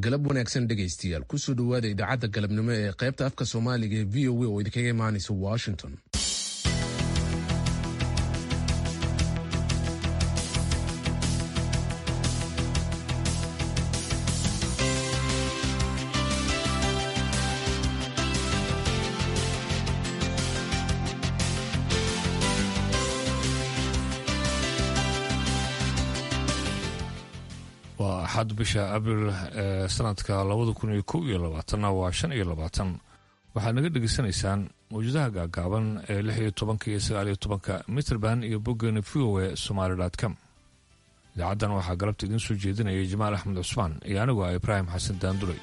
galab wanaagsan dhegaystayaal kusoo dhowaada idaacadda galabnimo ee qaybta afka soomaaliga ee v o a oo idinkaga imaanaysa washington waa axad bisha abril ee sanadka labada kun iyo kow iyo labaatanna waa shan iyo labaatan waxaad naga dhegaysanaysaan mawjadaha gaagaaban ee lix iyo tobanka iyo sagaal iyo tobanka mitrband iyo boggeena v o e somaali com idaacaddan waxaa galabta idiin soo jeedinaya jamaal axmed cusmaan iyo anigu ah ibraahim xasan daanduley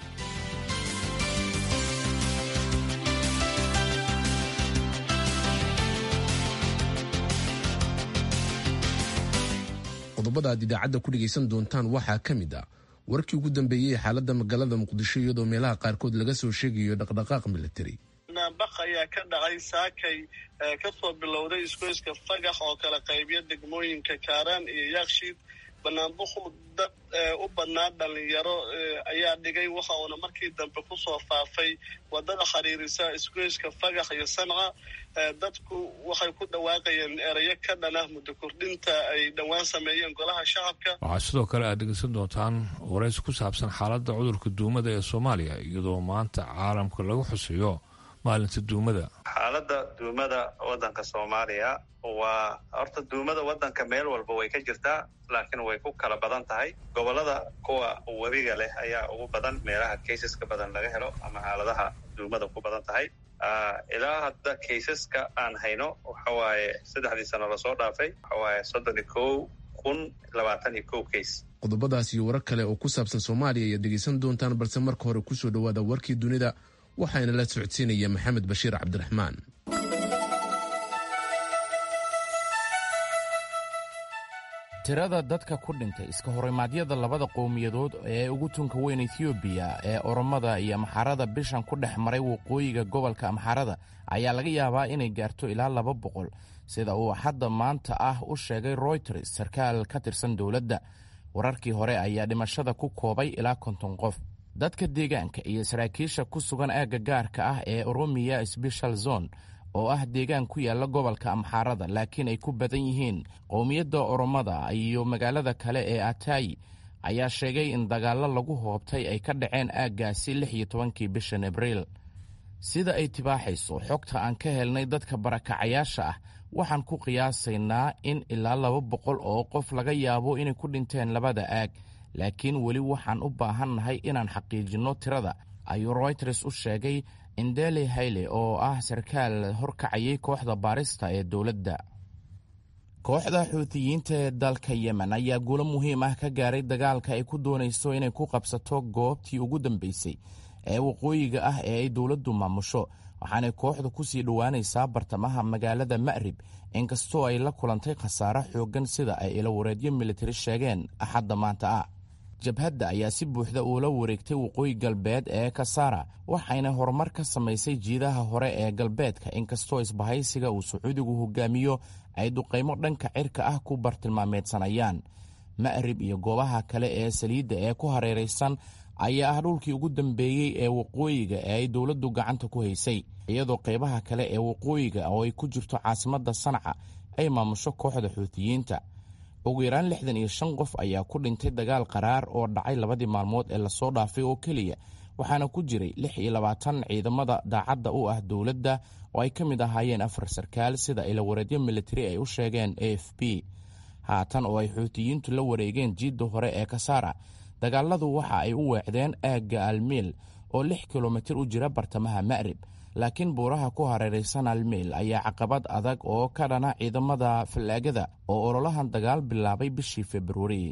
qodobada aad idaacadda ku dhegaysan doontaan waxaa ka mid ah warkii ugu dambeeyey xaaladda magaalada muqdisho iyadoo meelaha qaarkood laga soo sheegayo dhaqdhaqaaq militari naanbaq ayaa ka dhacay saakay kasoo bilowday isgoyska fagax oo kala qaybiya degmooyinka kaaraan iyo yaakshiid banaanbuqu dad u badnaa dhalinyaro ayaa dhigay waxa uuna markii dambe kusoo faafay wadada xiriirisa isgoyska fagax iyo sanca dadku waxay ku dhawaaqayeen erayo ka dhanah muddo kordhinta ay dhowaan sameeyeen golaha shacabka waxaa sidoo kale aad dhegaysan doontaan waraysi ku saabsan xaaladda cudurka duumada ee soomaaliya iyadoo maanta caalamka lagu xuseeyo maalinta duumada xaaladda duumada waddanka soomaaliya waa horta duumada waddanka meel walba way ka jirtaa laakiin way ku kala badan tahay gobollada kuwa webiga leh ayaa ugu badan meelaha kaysaska badan laga helo ama xaaladaha duumada ku badan tahay ilaa hadda kaysaska aan hayno waxa waaye saddexdii sano lasoo dhaafay waxa waaye soddon iyo kow kun labaatan iyo kow kays qodobadaas iyo warar kale oo ku saabsan soomaaliya ayaad dhegaysan doontaan balse marka hore kusoo dhowaada warkii dunida waxaana la socodsiinaya maxamed bashiir cabdiraxmaan tirada dadka ku dhintay iska horimaadyada labada qowmiyadood ee ugu tunka weyn ethioobiya ee oromada iyo amxarada bishan ku dhex maray waqooyiga gobolka amxarada ayaa laga yaabaa inay gaarto ilaa laba boqol sida uu hadda maanta ah u sheegay royters sarkaal ka tirsan dowladda wararkii hore ayaa dhimashada ku koobay ilaa konton qof dadka deegaanka iyo saraakiisha ku sugan aagga gaarka ah ee oromiya sbeshal zone oo ah deegaan ku yaalla gobolka amxaarada laakiin ay ku badan yihiin qowmiyadda oromada iyo magaalada kale ee atayi ayaa sheegay in dagaallo lagu hoobtay ay ka dhaceen aaggaasi lix iyo tobankii bishan abriil sida ay tibaaxayso xogta aan ka helnay dadka barakacayaasha ah waxaan ku qiyaasaynaa in ilaa laba boqol oo qof laga yaabo inay ku dhinteen labada aag laakiin weli waxaan u baahannahay inaan xaqiijinno tirada ayuu royters u sheegay indeli hayle oo ah sarkaal horkacayay kooxda baarista ee dowladda kooxda xuutiyiinta ee dalka yemen ayaa guulo muhiim ah ka gaaray dagaalka ay ku doonayso inay ku qabsato goobtii ugu dambeysay ee waqooyiga ah ee ay dowladdu maamusho waxaanay kooxdu ku sii dhowaanaysaa bartamaha magaalada ma'rib inkastoo ay la kulantay khasaare xooggan sida ay ilawareedyo militari sheegeen axadda maanta ah jabhadda ayaa si buuxda uula wareegtay waqooyi galbeed ee kasaara waxayna horumar ka samaysay jiidaha hore ee galbeedka inkastoo isbahaysiga uu sacuudigu hogaamiyo ay duqaymo dhanka cirka ah ku bartilmaameedsanayaan ma'rib iyo goobaha kale ee saliidda ee ku hareeraysan ayaa ah dhulkii ugu dambeeyey ee waqooyiga ee ay dowladdu gacanta ku haysay iyadoo qaybaha kale ee waqooyiga oo ay ku jirto caasimadda sanca ay maamusho kooxda xuutiyiinta ugu yaraan lixdan iyo shan qof ayaa ku dhintay dagaal qaraar oo dhacay labadii maalmood ee lasoo dhaafay oo keliya waxaana ku jiray lix iyo labaatan ciidamada daacadda u ah dowladda oo ay ka mid ahaayeen afar sarkaal sida ilawareedyo militari ay u sheegeen a f b haatan oo ay xuutiyiintu la wareegeen jiidda hore ee kasaara dagaaladu waxa ay u weecdeen aagga almiil oo lix kilomitir u jira bartamaha ma'rib laakiin buuraha ku hareeraysan almiil ayaa caqabad adag oo ka dhana ciidamada fallaagada oo ololahan dagaal bilaabay bishii februari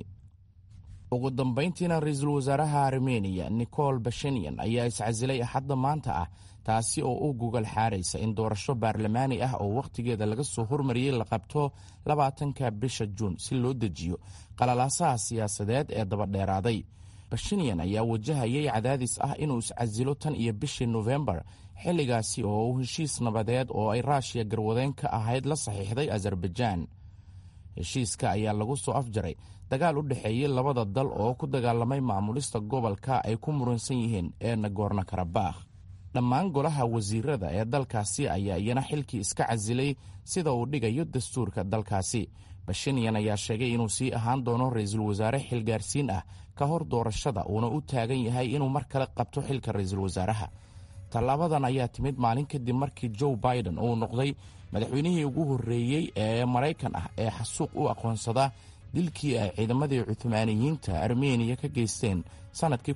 ugu dambayntiina ra-iisul wasaaraha armeniya nicol bashenyan ayaa iscasilay axadda maanta ah taasi oo u gogol xaaraysa in doorasho baarlamaani ah oo wakhtigeeda laga soo hormariyey la qabto labaatanka bisha juun si loo dejiyo qalalaasaha siyaasadeed ee dabadheeraaday bashenyan ayaa wajahayay cadaadis ah inuu iscasilo tan iyo bishii nofembar xilligaasi oo uu heshiis nabadeed oo ay raashiya garwadeen ka ahayd la saxiixday azerbaijaan heshiiska ayaa lagu soo afjaray dagaal u dhexeeyey labada dal oo ku dagaalamay maamulista gobolka ay ku muransan yihiin ee nagorno karabakh dhammaan golaha wasiirada ee dalkaasi ayaa iyana xilkii iska casilay sida uu dhigayo dastuurka dalkaasi bashinyan ayaa sheegay inuu sii ahaan doono ra-iisul wasaare xilgaarsiin ah ka hor doorashada uuna u taagan yahay inuu mar kale qabto xilka ra-iisul wasaaraha tallaabadan ayaa timid maalin kadib markii joe biden uu noqday madaxweynihii ugu horreeyey ee maraykan ah ee xasuuq u aqoonsada dilkii ay ciidamadii cuhmaaniyiinta armeniya ka geysteen sannadkii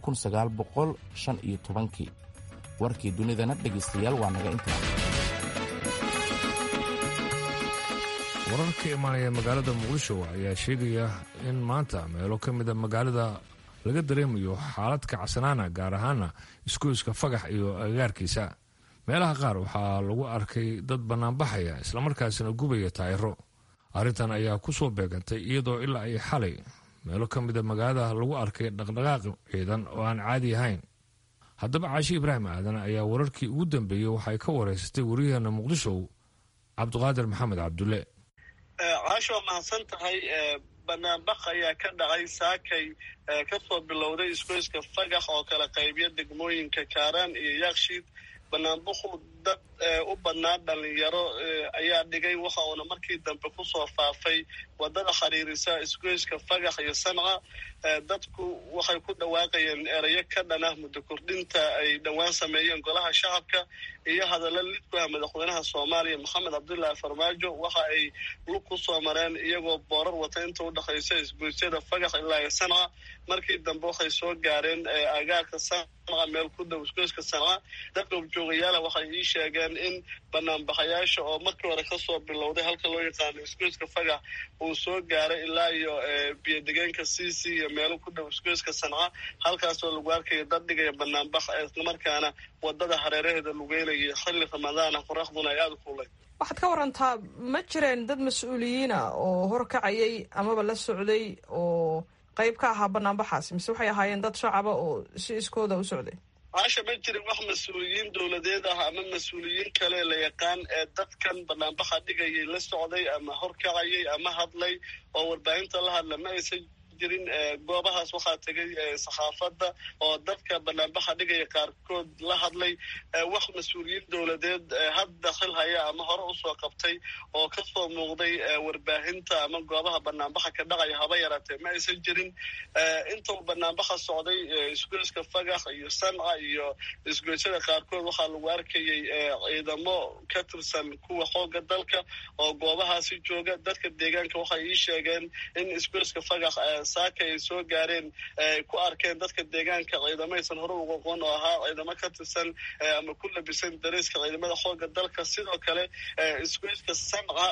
kii warkii dunidana dhegaystayaal waa naga intaa warar ka imaanaya magaalada muqdisho ayaa sheegaya in maanta meelo ka mida magaalada laga dareemayo xaalad kacsanaana gaar ahaana isgoyska fagax iyo agagaarkiisa meelaha qaar waxaa lagu arkay dad bannaanbaxaya islamarkaasina gubaya taayiro arrintan ayaa ku soo beegantay iyadoo ilaa ay xalay meelo ka mida magaalada lagu arkay dhaqdhaqaaq ciidan oo aan caadi ahayn haddaba caashi ibraahim aadan ayaa wararkii ugu dambeeyey waxay ka wareysatay wariyaheena muqdisho cabdiqaadir maxamed cabdulle caasho waa mahadsan tahay banaanbaq ayaa ka dhacay saakay kasoo bilowday isgoyska fagax oo kala qaybiya degmooyinka kaaraan iyo yaakshiid banaanbaku dad u badnaa dhalinyaro ayaa dhigay waxa uuna markii dambe kusoo faafay wadada xiriirisa isgoyska fagax iyo sanca dadku waxay ku dhawaaqayeen erayo ka dhan ah muddo kordhinta ay dhowaan sameeyeen golaha shacabka iyo hadalla lidku ah madaxweynaha soomaaliya maxamed cabdullaahi farmaajo waxa ay lug ku soo mareen iyagoo boorar wata inta udhexaysa isgoysyada fagax ilaa iyo sanca markii dambe waxay soo gaareen agaarka sanca meel ku dhow isgoyska sanca dadka objoogayaala waxay ii sheegeen in banaanbaxayaasha oo markii hore kasoo bilowday halka loo yaqaano isgoyska fagax uu soo gaaray ilaa iyo biyodegeenka cc iyo meelo ku dhow isgoyska sanca halkaasoo lagu arkayo dad dhigaya banaanbax islamarkaana wadada hareeraheeda lugeynaya xilli ramadaana qoraxduna ay aada u kulay waxaad ka warantaa ma jireen dad mas-uuliyiina oo horkacayay amaba la socday oo qayb ka ahaa banaanbaxaasi mise waxay ahaayeen dad shacaba oo si iskooda u socday caasha ma jirin wax mas-uuliyiin dowladeed ah ama mas-uuliyiin kale la yaqaan ee dadkan banaanbaxa dhigayay la socday ama horkacayay ama hadlay oo warbaahinta la hadla ma aysan jirin goobahaas waxaa tegay saxaafadda oo dadka banaanbaxa dhigaya qaarkood la hadlay wax mas-uuliyiin dowladeed hadda xil haya ama hore usoo qabtay oo kasoo muuqday warbaahinta ama goobaha banaanbaxa ka dhacaya haba yaraatee ma aysan jirin inta uu banaanbaxa socday isgoyska fagax iyo sanca iyo isgoysyada qaarkood waxaa lagu arkayay ciidamo ka tirsan kuwa xooga dalka oo goobahaasi jooga dadka deegaanka waxay ii sheegeen in isgoyska fagax saaka ay soo gaareen ay ku arkeen dadka deegaanka ciidamaysan hore uga aqoon oo ahaa ciidamo ka tirsan ama ku labisan dariiska ciidamada xooga dalka sidoo kale isgoyska sanca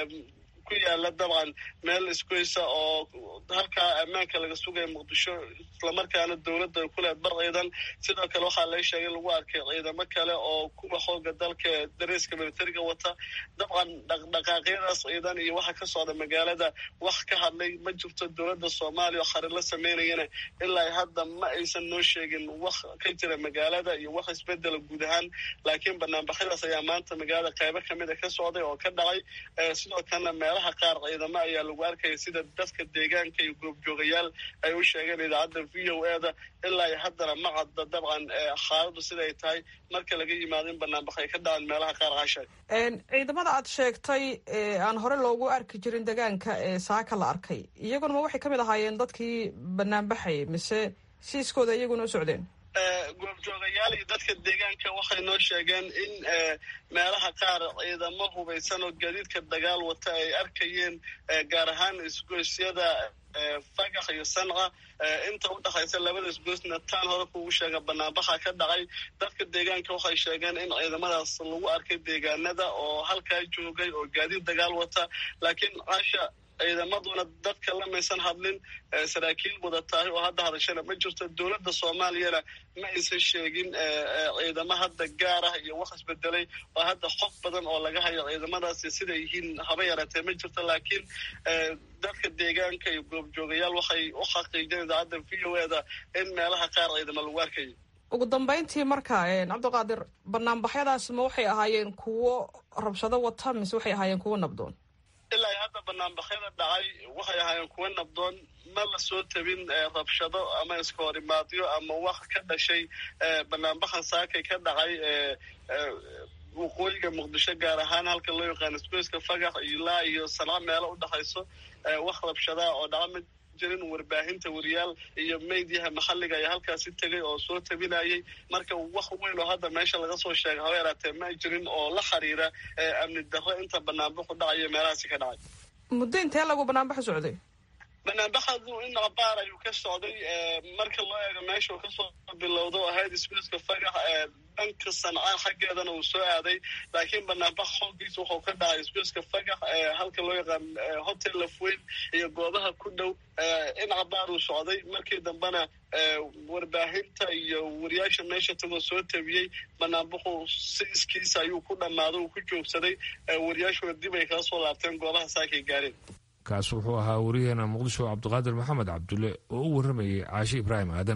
ku yaala dabcan meel isgoysa oo halkaa ammaanka laga sugaya muqdisho islamarkaana dowladda ay ku leed bar ciidan sidoo kale waxaa laga sheegay lagu arkay ciidamo kale oo kuwa xooga dalka dariiska militariga wata dabcan dhaqdhaqaaqyadaas ciidan iyo waxa ka socda magaalada wax ka hadlay ma jirto dowladda soomaaliya oo xarir la sameynayana ilaa hadda ma aysan noo sheegin wax ka jira magaalada iyo wax isbedela guud ahaan laakiin banaanbaxyadaas ayaa maanta magaalada qaybo kamida ka socday oo ka dhacay sidoo kalena meelaha qaar ciidamo ayaa lagu arkaya sida dadka deegaanka iyo goobjoogayaal ay u sheegeen idaacadda v o e da ilaa iyo haddana ma cadda dabcan xaaladdu siday tahay marka laga yimaado in banaanbax ay ka dhacaan meelaha qaar caasha ciidamada aad sheegtay aan hore loogu arki jirin deegaanka ee saaka la arkay iyaguna ma waxay ka mid ahaayeen dadkii banaanbaxayay mise siiskooda iyaguna u socdeen goobjoogayaal iyo dadka deegaanka waxay noo sheegeen in meelaha qaar ciidamo hubaysan oo gaadiidka dagaal wata ay arkayeen gaar ahaan isgoysyada fagax iyo sanca inta u dhexaysa labada isgoysna taan hore kuugu sheega banaanbaxa ka dhacay dadka deegaanka waxay sheegeen in ciidamadaas lagu arkay deegaanada oo halkaa joogay oo gaadiid dagaal wata laakiin caasha ciidamaduna dadka lamaysan hadlin saraakiil wada tahay oo hadda hadashana ma jirto dowladda soomaaliyana ma aysan sheegin ciidamo hadda gaar ah iyo wax isbedelay oo hadda xog badan oo laga hayo ciidamadaasi siday yihiin haba yaraatee ma jirto laakiin dadka deegaanka iyo goobjoogayaal waxay u xaqiijeen idaacadda v o e da in meelaha qaar ciidamo lagu arkayo ugu dambeyntii marka cabdiqaadir banaanbaxyadaas ma waxay ahaayeen kuwo rabshado wata mise waxay ahaayeen kuwo nabdoon ilaa hadda hadda banaanbaxyada dhacay waxay ahaayeen kuwa nabdoon ma la soo tabin rabshado ama iska horimaadyo ama wax ka dhashay banaanbaxan saakay ka dhacay waqooyiga muqdisho gaar ahaan halka loo yaqaano sbaceka fagax ilaa iyo sanca meelo udhexayso wax rabshadaa oo dhaca ma jirin warbaahinta wariyaal iyo meydyaha maxalliga ayaa halkaasi tegay oo soo tabinayay marka wax weyn oo hadda meesha laga soo sheegay haba yaraatee ma jirin oo la xiriira amni darro inta banaanbaxu dhacayo meelahaasi ka dhacay muddo intee lagu banaanbaxu socday banaanbaxadu in abaar ayuu ka socday marka loo eego meesha uu kasoo bilowdo ahayd sbaceka fagax dhanka sanca xaggeedana uu soo aaday laakiin banaanbax xoogiisa wuxuu ka dhacay sbaceka fagax halka loo yaqaan hotel lafweyn iyo goobaha ku dhow in abaar uu socday markii dambena warbaahinta iyo wariyaasha meesha tagoo soo tabiyey banaanbaxu si iskiisa ayuu ku dhammaaday uu ku joogsaday wariyaashuna dib ay kala soo laabteen goobaha saakay gaareen kaas wuxuu ahaa wariyaheena muqdisho cabdiqaadir maxamed cabdulle oo u warramayay caashi ibraahim aadan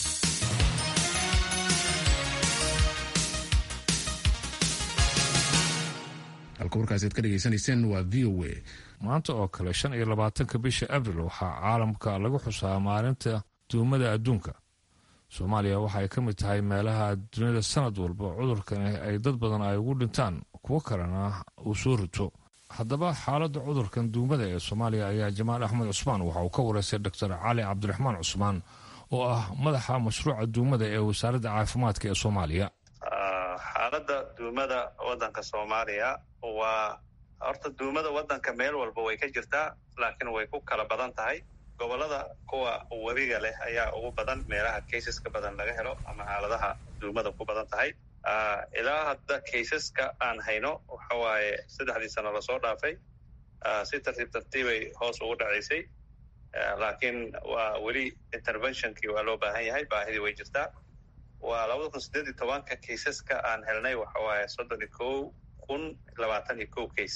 halka warkaasi ad ka dhegaysanayseen waa v o a maanta oo kale shan iyo labaatanka bisha abril waxaa caalamka lagu xusaa maalinta duumada adduunka soomaaliya waxa ay ka mid tahay meelaha duniyada sanad walba cudurkani ay dad badan ay ugu dhintaan kuwo kalena uu soo rito haddaba xaaladda cudurkan duumada ee soomaaliya ayaa jamaal axmed cusmaan waxa uu ka wareystay doctor cali cabdiraxmaan cusmaan oo ah madaxa mashruuca duumada ee wasaaradda caafimaadka ee soomaaliya xaaladda duumada waddanka soomaaliya waa horta duumada waddanka meel walba way ka jirtaa laakiin way ku kala badan tahay gobollada kuwa webiga leh ayaa ugu badan meelaha kaysaska badan laga helo ama xaaladaha duumada ku badan tahay ilaa hadda kaysaska aan hayno waxa waaye saddexdii sano lasoo dhaafay si tartiib tartiibay hoos ugu dhacaysay laakiin waa weli interventionkii waa loo baahan yahay baahidii way jirtaa waa labada kun siddeed iyo tobanka kaysaska aan helnay waxa waaye soddon iyo kow kun labaatan iyo kow case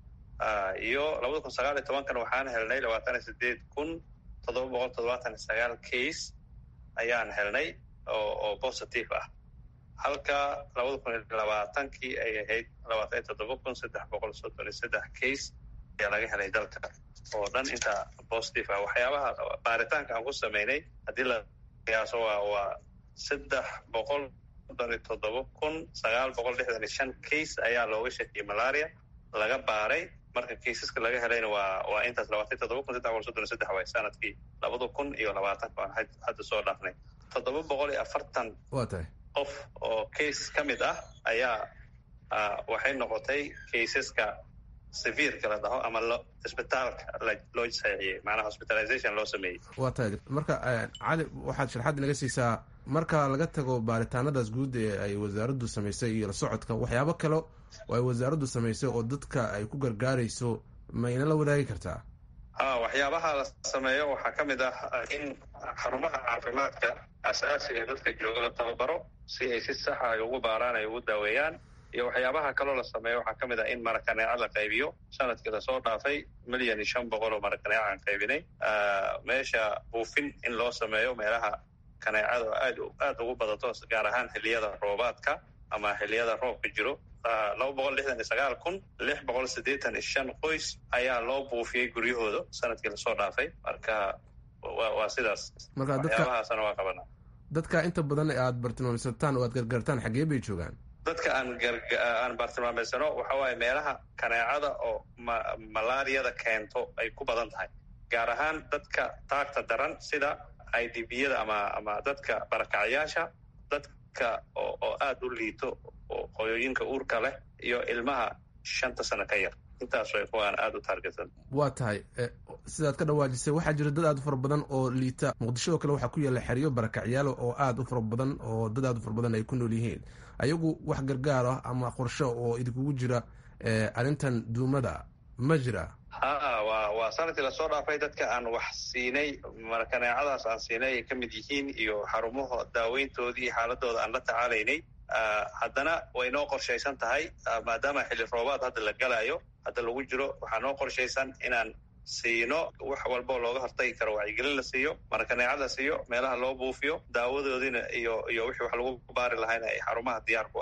iyo labada kun sagaal iyo tobankana waxaan helnay labaatan iyo sideed kun toddoba boqol toddobaatan iyo sagaal case ayaan helnay oo oo positive ah halka labada kun iyo labaatankii ay ahayd labaatan iyo toddoba kun saddex boqol soddon iyo saddex case ayaa laga helay dalka oo dhan inta positive ah waxyaabaha baaritaanka aan ku sameynay haddii la qiyaaso waa waa saddex boqol soddon iyo toddoba kun sagaal boqol lixdan iyo shan case ayaa looga shakiyey malaria laga baaray marka kaysaska laga helayna waa waa intaas labaatan iyo toddoba kun saddex boqol soddon iyo saddex waay sanadkii labada kun iyo labaatanka aan hadda soo dhaafnay toddoba boqol iyo afartan waa tahay qof oo case ka mid ah ayaa waxay noqotay kaysaska severka la dhaho ama lo isbitaalka loo saxiixiyey macnaha hospitalization loo sameeyey waa tahay marka cali waxaad sharxaad naga siisaa marka laga tago baaritaanadaas guud ee ay wasaaraddu samaysay iyo la socodka waxyaabo kale oo ay wasaaraddu samaysay oo dadka ay ku gargaarayso mayna la wadaagi kartaa ha waxyaabaha la sameeyo waxaa ka mid ah in xarumaha caafimaadka asaasiga dadka jooga la tababaro si ay si saxa ay ugu baaraan ay ugu daaweeyaan iyo waxyaabaha kaloo la sameeyo waxaa ka mid ah in marakaneeca la qaybiyo sanadkii lasoo dhaafay milyan iyo shan boqol oo marakaneeca aan qaybinay meesha buufin in loo sameeyo meelaha kaneecada aad aad ugu badato gaar ahaan xiliyada roobaadka ama xiliyada roobka jiro laba boqol lixdan iyo sagaal kun lix boqol siddeetan iyo shan qoys ayaa loo buufiyey guryahooda sanadkii lasoo dhaafay marka wa waa sidaas marka dadka waxyaabahaasna waa qabanaa dadka inta badan aad bartilmaamsataan oo aad gargaartaan xaggee bay joogaan dadka aan aan bartilmaameysano waxa waaye meelaha kaneecada oo ma malaariyada keento ay ku badan tahay gaar ahaan dadka taagta daran sida i d b yada ama ama dadka barakacyaasha dadka oo oo aada u liito oo qoyooyinka uurka leh iyo ilmaha shanta sano ka yar intaas way kuwaan aada u taargetan waa tahay sidaad ka dhawaajisay waxaa jira dad aad u fara badan oo liita muqdisho oo kale waxaa ku yaalla xeryo barakacyaalo oo aada u fara badan oo dad aad u fara badan ay ku nool yihiin ayagu wax gargaar ah ama qorsho oo idinkugu jira arrintan duumada ma jira ha waa waa sanadkii lasoo dhaafay dadka aan wax siinay markaneecadaas aan siinay ay ka mid yihiin iyo xarumaha daaweyntoodii iyo xaaladooda aan la tacaalaynay haddana way noo qorshaysan tahay maadaama xilli roobaad hadda la galayo hadda lagu jiro waxaa noo qorshaysan inaan siino wax walboo looga hortagi karo wacyigelin la siiyo markaneecad la siiyo meelaha loo buufiyo daawadoodiina iyo iyo wixii wax lagu baari lahayna ay xarumaha diyaar ku ahaato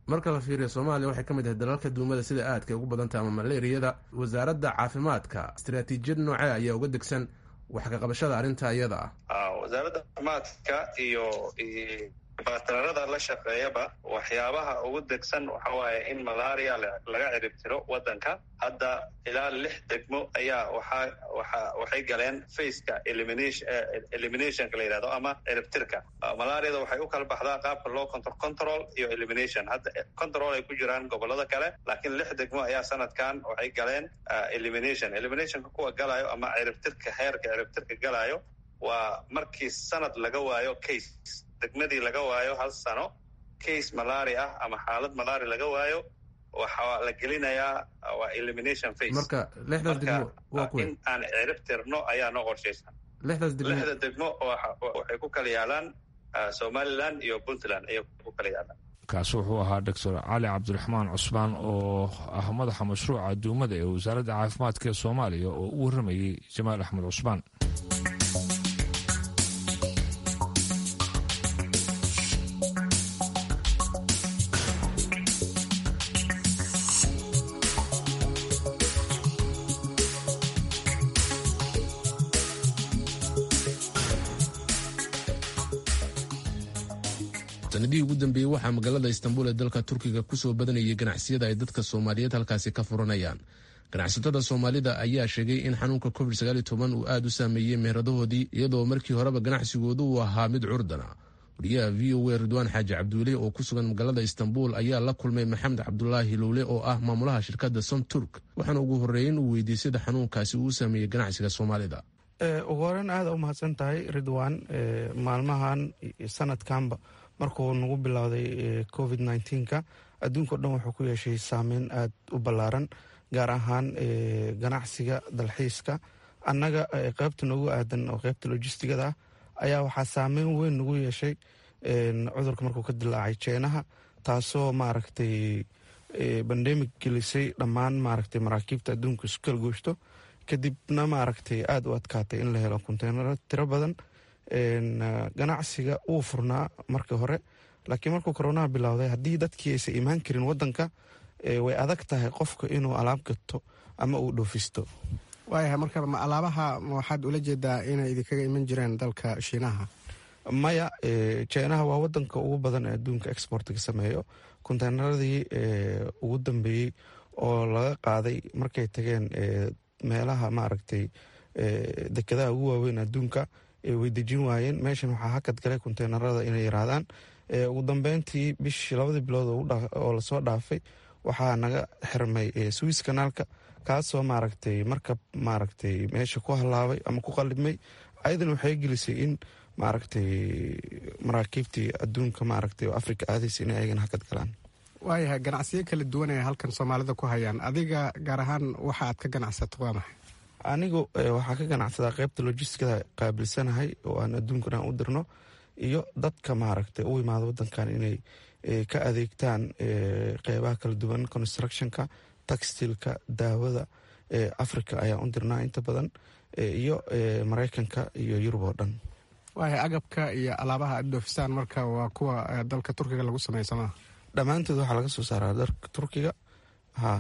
marka la fiiriyo soomaaliya waxay ka mid ahay dalalka duumada sida aadka ugu badantah ama malaariyada wasaaradda caafimaadka istaraatiijiyad noocee ayaa uga degsan wax ka qabashada arrinta iyada ah wasaaradda caafimaadka iyo batararada la shaqeeyaba waxyaabaha ugu degsan waxa waaye in malaria laga ciribtiro waddanka hadda ilaa lix degmo ayaa waxa waxa waxay galeen faceka elimination eliminationka la yidhahdo ama ciribtirka malariada waxay u kala baxdaa qaabka loo control control iyo elimination hadda control ay ku jiraan gobolada kale laakiin lix degmo ayaa sanadkan waxay galeen elimination eliminationka kuwa galayo ama ciribtirka heerka ciribtirka galayo waa markii sanad laga waayo case degmadii laga waayo hal sano case malari ah ama xaalad malari laga waayo waxaa la gelinayaa waa elimination face marka lixdaas degmo waa kuwe in aan cirib tirno ayaa noo qorshaysan lixdaas degmo lixda degmo waxay ku kala yaalaan somaliland iyo puntland ayay ku kala yaalaan kaasi wuxuu ahaa doctor cali cabdiraxmaan cusmaan oo ah madaxa mashruuca duumada ee wasaaradda caafimaadka ee soomaaliya oo u warramayey jamaal axmed cusmaan sanadihii ugu dambeeyey waxaa magaalada istanbul ee dalka turkiga kusoo badanayay ganacsiyada ay dadka soomaaliyeed halkaasi ka furanayaan ganacsatada soomaalida ayaa sheegay in xanuunka covid uu aad u saameeyey meheradahoodii iyadoo markii horeba ganacsigoodu uu ahaa mid curdana wariyaha v o a ridwaan xaaji cabduule oo ku sugan magaalada istanbul ayaa la kulmay maxamed cabdulaahi lowle oo ah maamulaha shirkadda som turk waxaana ugu horreeyey in uu weydiiyey sida xanuunkaasi uu saameeyey ganacsiga soomaalida ugu horeyn aada u mahadsan tahay ridwan maalmahan sanadkanba markuu nagu bilowday covid nka adduunka o dhan wuxuu ku yeeshay saameyn aada u ballaaran gaar ahaan ganacsiga dalxiiska annaga qeybta noogu aadan oo qeybta lojistigada ah ayaa waxaa saameyn weyn nagu yeeshay cudurka markuu ka dilaacay jeenaha taasoo maaragtay bandemic gelisay dhammaan maaragtay maraakiibta adduunka isu kala gooshto kadibna maaragtay aada u adkaatay in la helo konteynaro tiro badan ganacsiga wuu furnaa markii hore laakiin markuu koronaha bilowday haddii dadkii aysan imaan karin wadanka way adag tahay qofka inuu alaab gato ama uu dhoofisto waayahay marka ma alaabaha waxaad ula jeedaa inay idinkaga iman jireen dalka shiinaha maya jinaha waa wadanka ugu badan ee adduunka exportga sameeyo konteynaradii ugu dambeeyey oo laga qaaday markay tageen meelaha maaragtay dekadaha ugu waaweyn adduunka way dejin waayeen meeshan waxaa hakad galay konteynarada inay yiraahdaan ugu dambeyntii bishii labadii bilood oo lasoo dhaafay waxaa naga xirmay swiss kanaalka kaasoo maaragtay markab maaragtay meesha ku halaabay ama ku qalibmay ayadan waxay gelisay in maaragtay maraakiibtii adduunka maaragtay oo africa aadaysa inay ayagana hakad galaan waayahay ganacsiyo kala duwan ay halkan soomaalida ku hayaan adiga gaar ahaan waxa aad ka ganacsato waa maxay anigu waxaa ka ganacsadaa qeybta logistikada qaabilsanahay oo aan adduunkan aan u dirno iyo dadka maaragtay u imaada wadankan inay ka adeegtaan qeybaha kala duwan constructionka textilka daawada africa ayaan u dirnaa inta badan iyo mareykanka iyo yurub oo dhan waayahay agabka iyo alaabaha aad dhoofisaan marka waa kuwa dalka turkiga lagu sameysama dhammaantood waxaa laga soo saaraa dalka turkiga ha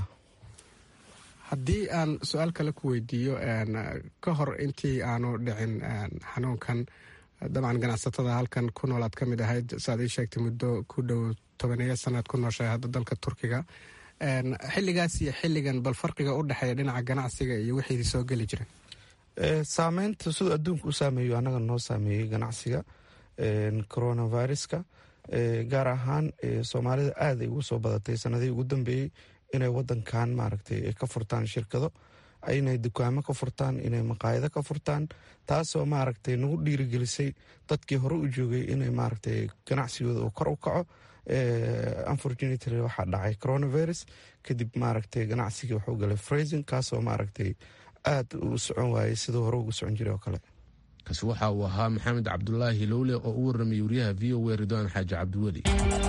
haddii aan su-aal kale ku weydiiyo ka hor intii aanu dhicin xanuunkan dabcan ganacsatada halkan ku nool aad ka mid ahayd saaad ii sheegtay muddo ku dhow tobaneeyo sanaad ku nooshahay hadda dalka turkiga xilligaas iyo xilligan bal farqiga u dhexeeya dhinaca ganacsiga iyo wixii soo geli jira saameynta siduu adduunka u saameeyo annaga noo saameeyey ganacsiga coronaviruska gaar ahaan soomaalida aada ay ugu soo badatay sanadihii ugu dambeeyey inay wadankan maaragtay ka furtaan shirkado inay dukaamo ka furtaan inay maqaayado ka furtaan taasoo maaragtay nagu dhiirigelisay dadkii hore u joogay inay maaragtay ganacsigooda uu kor u kaco unfortunately waxaa dhacay coronavirus kadib maaragtay ganacsigii wuxuu galay frazing kaasoo maaragtay aada u socon waayay siduu hore ugu socon jiray oo kale kaasi waxa uu ahaa maxamed cabdulaahi lowle oo u warramayay wariyaha v o a ridwaan xaaji cabdiweli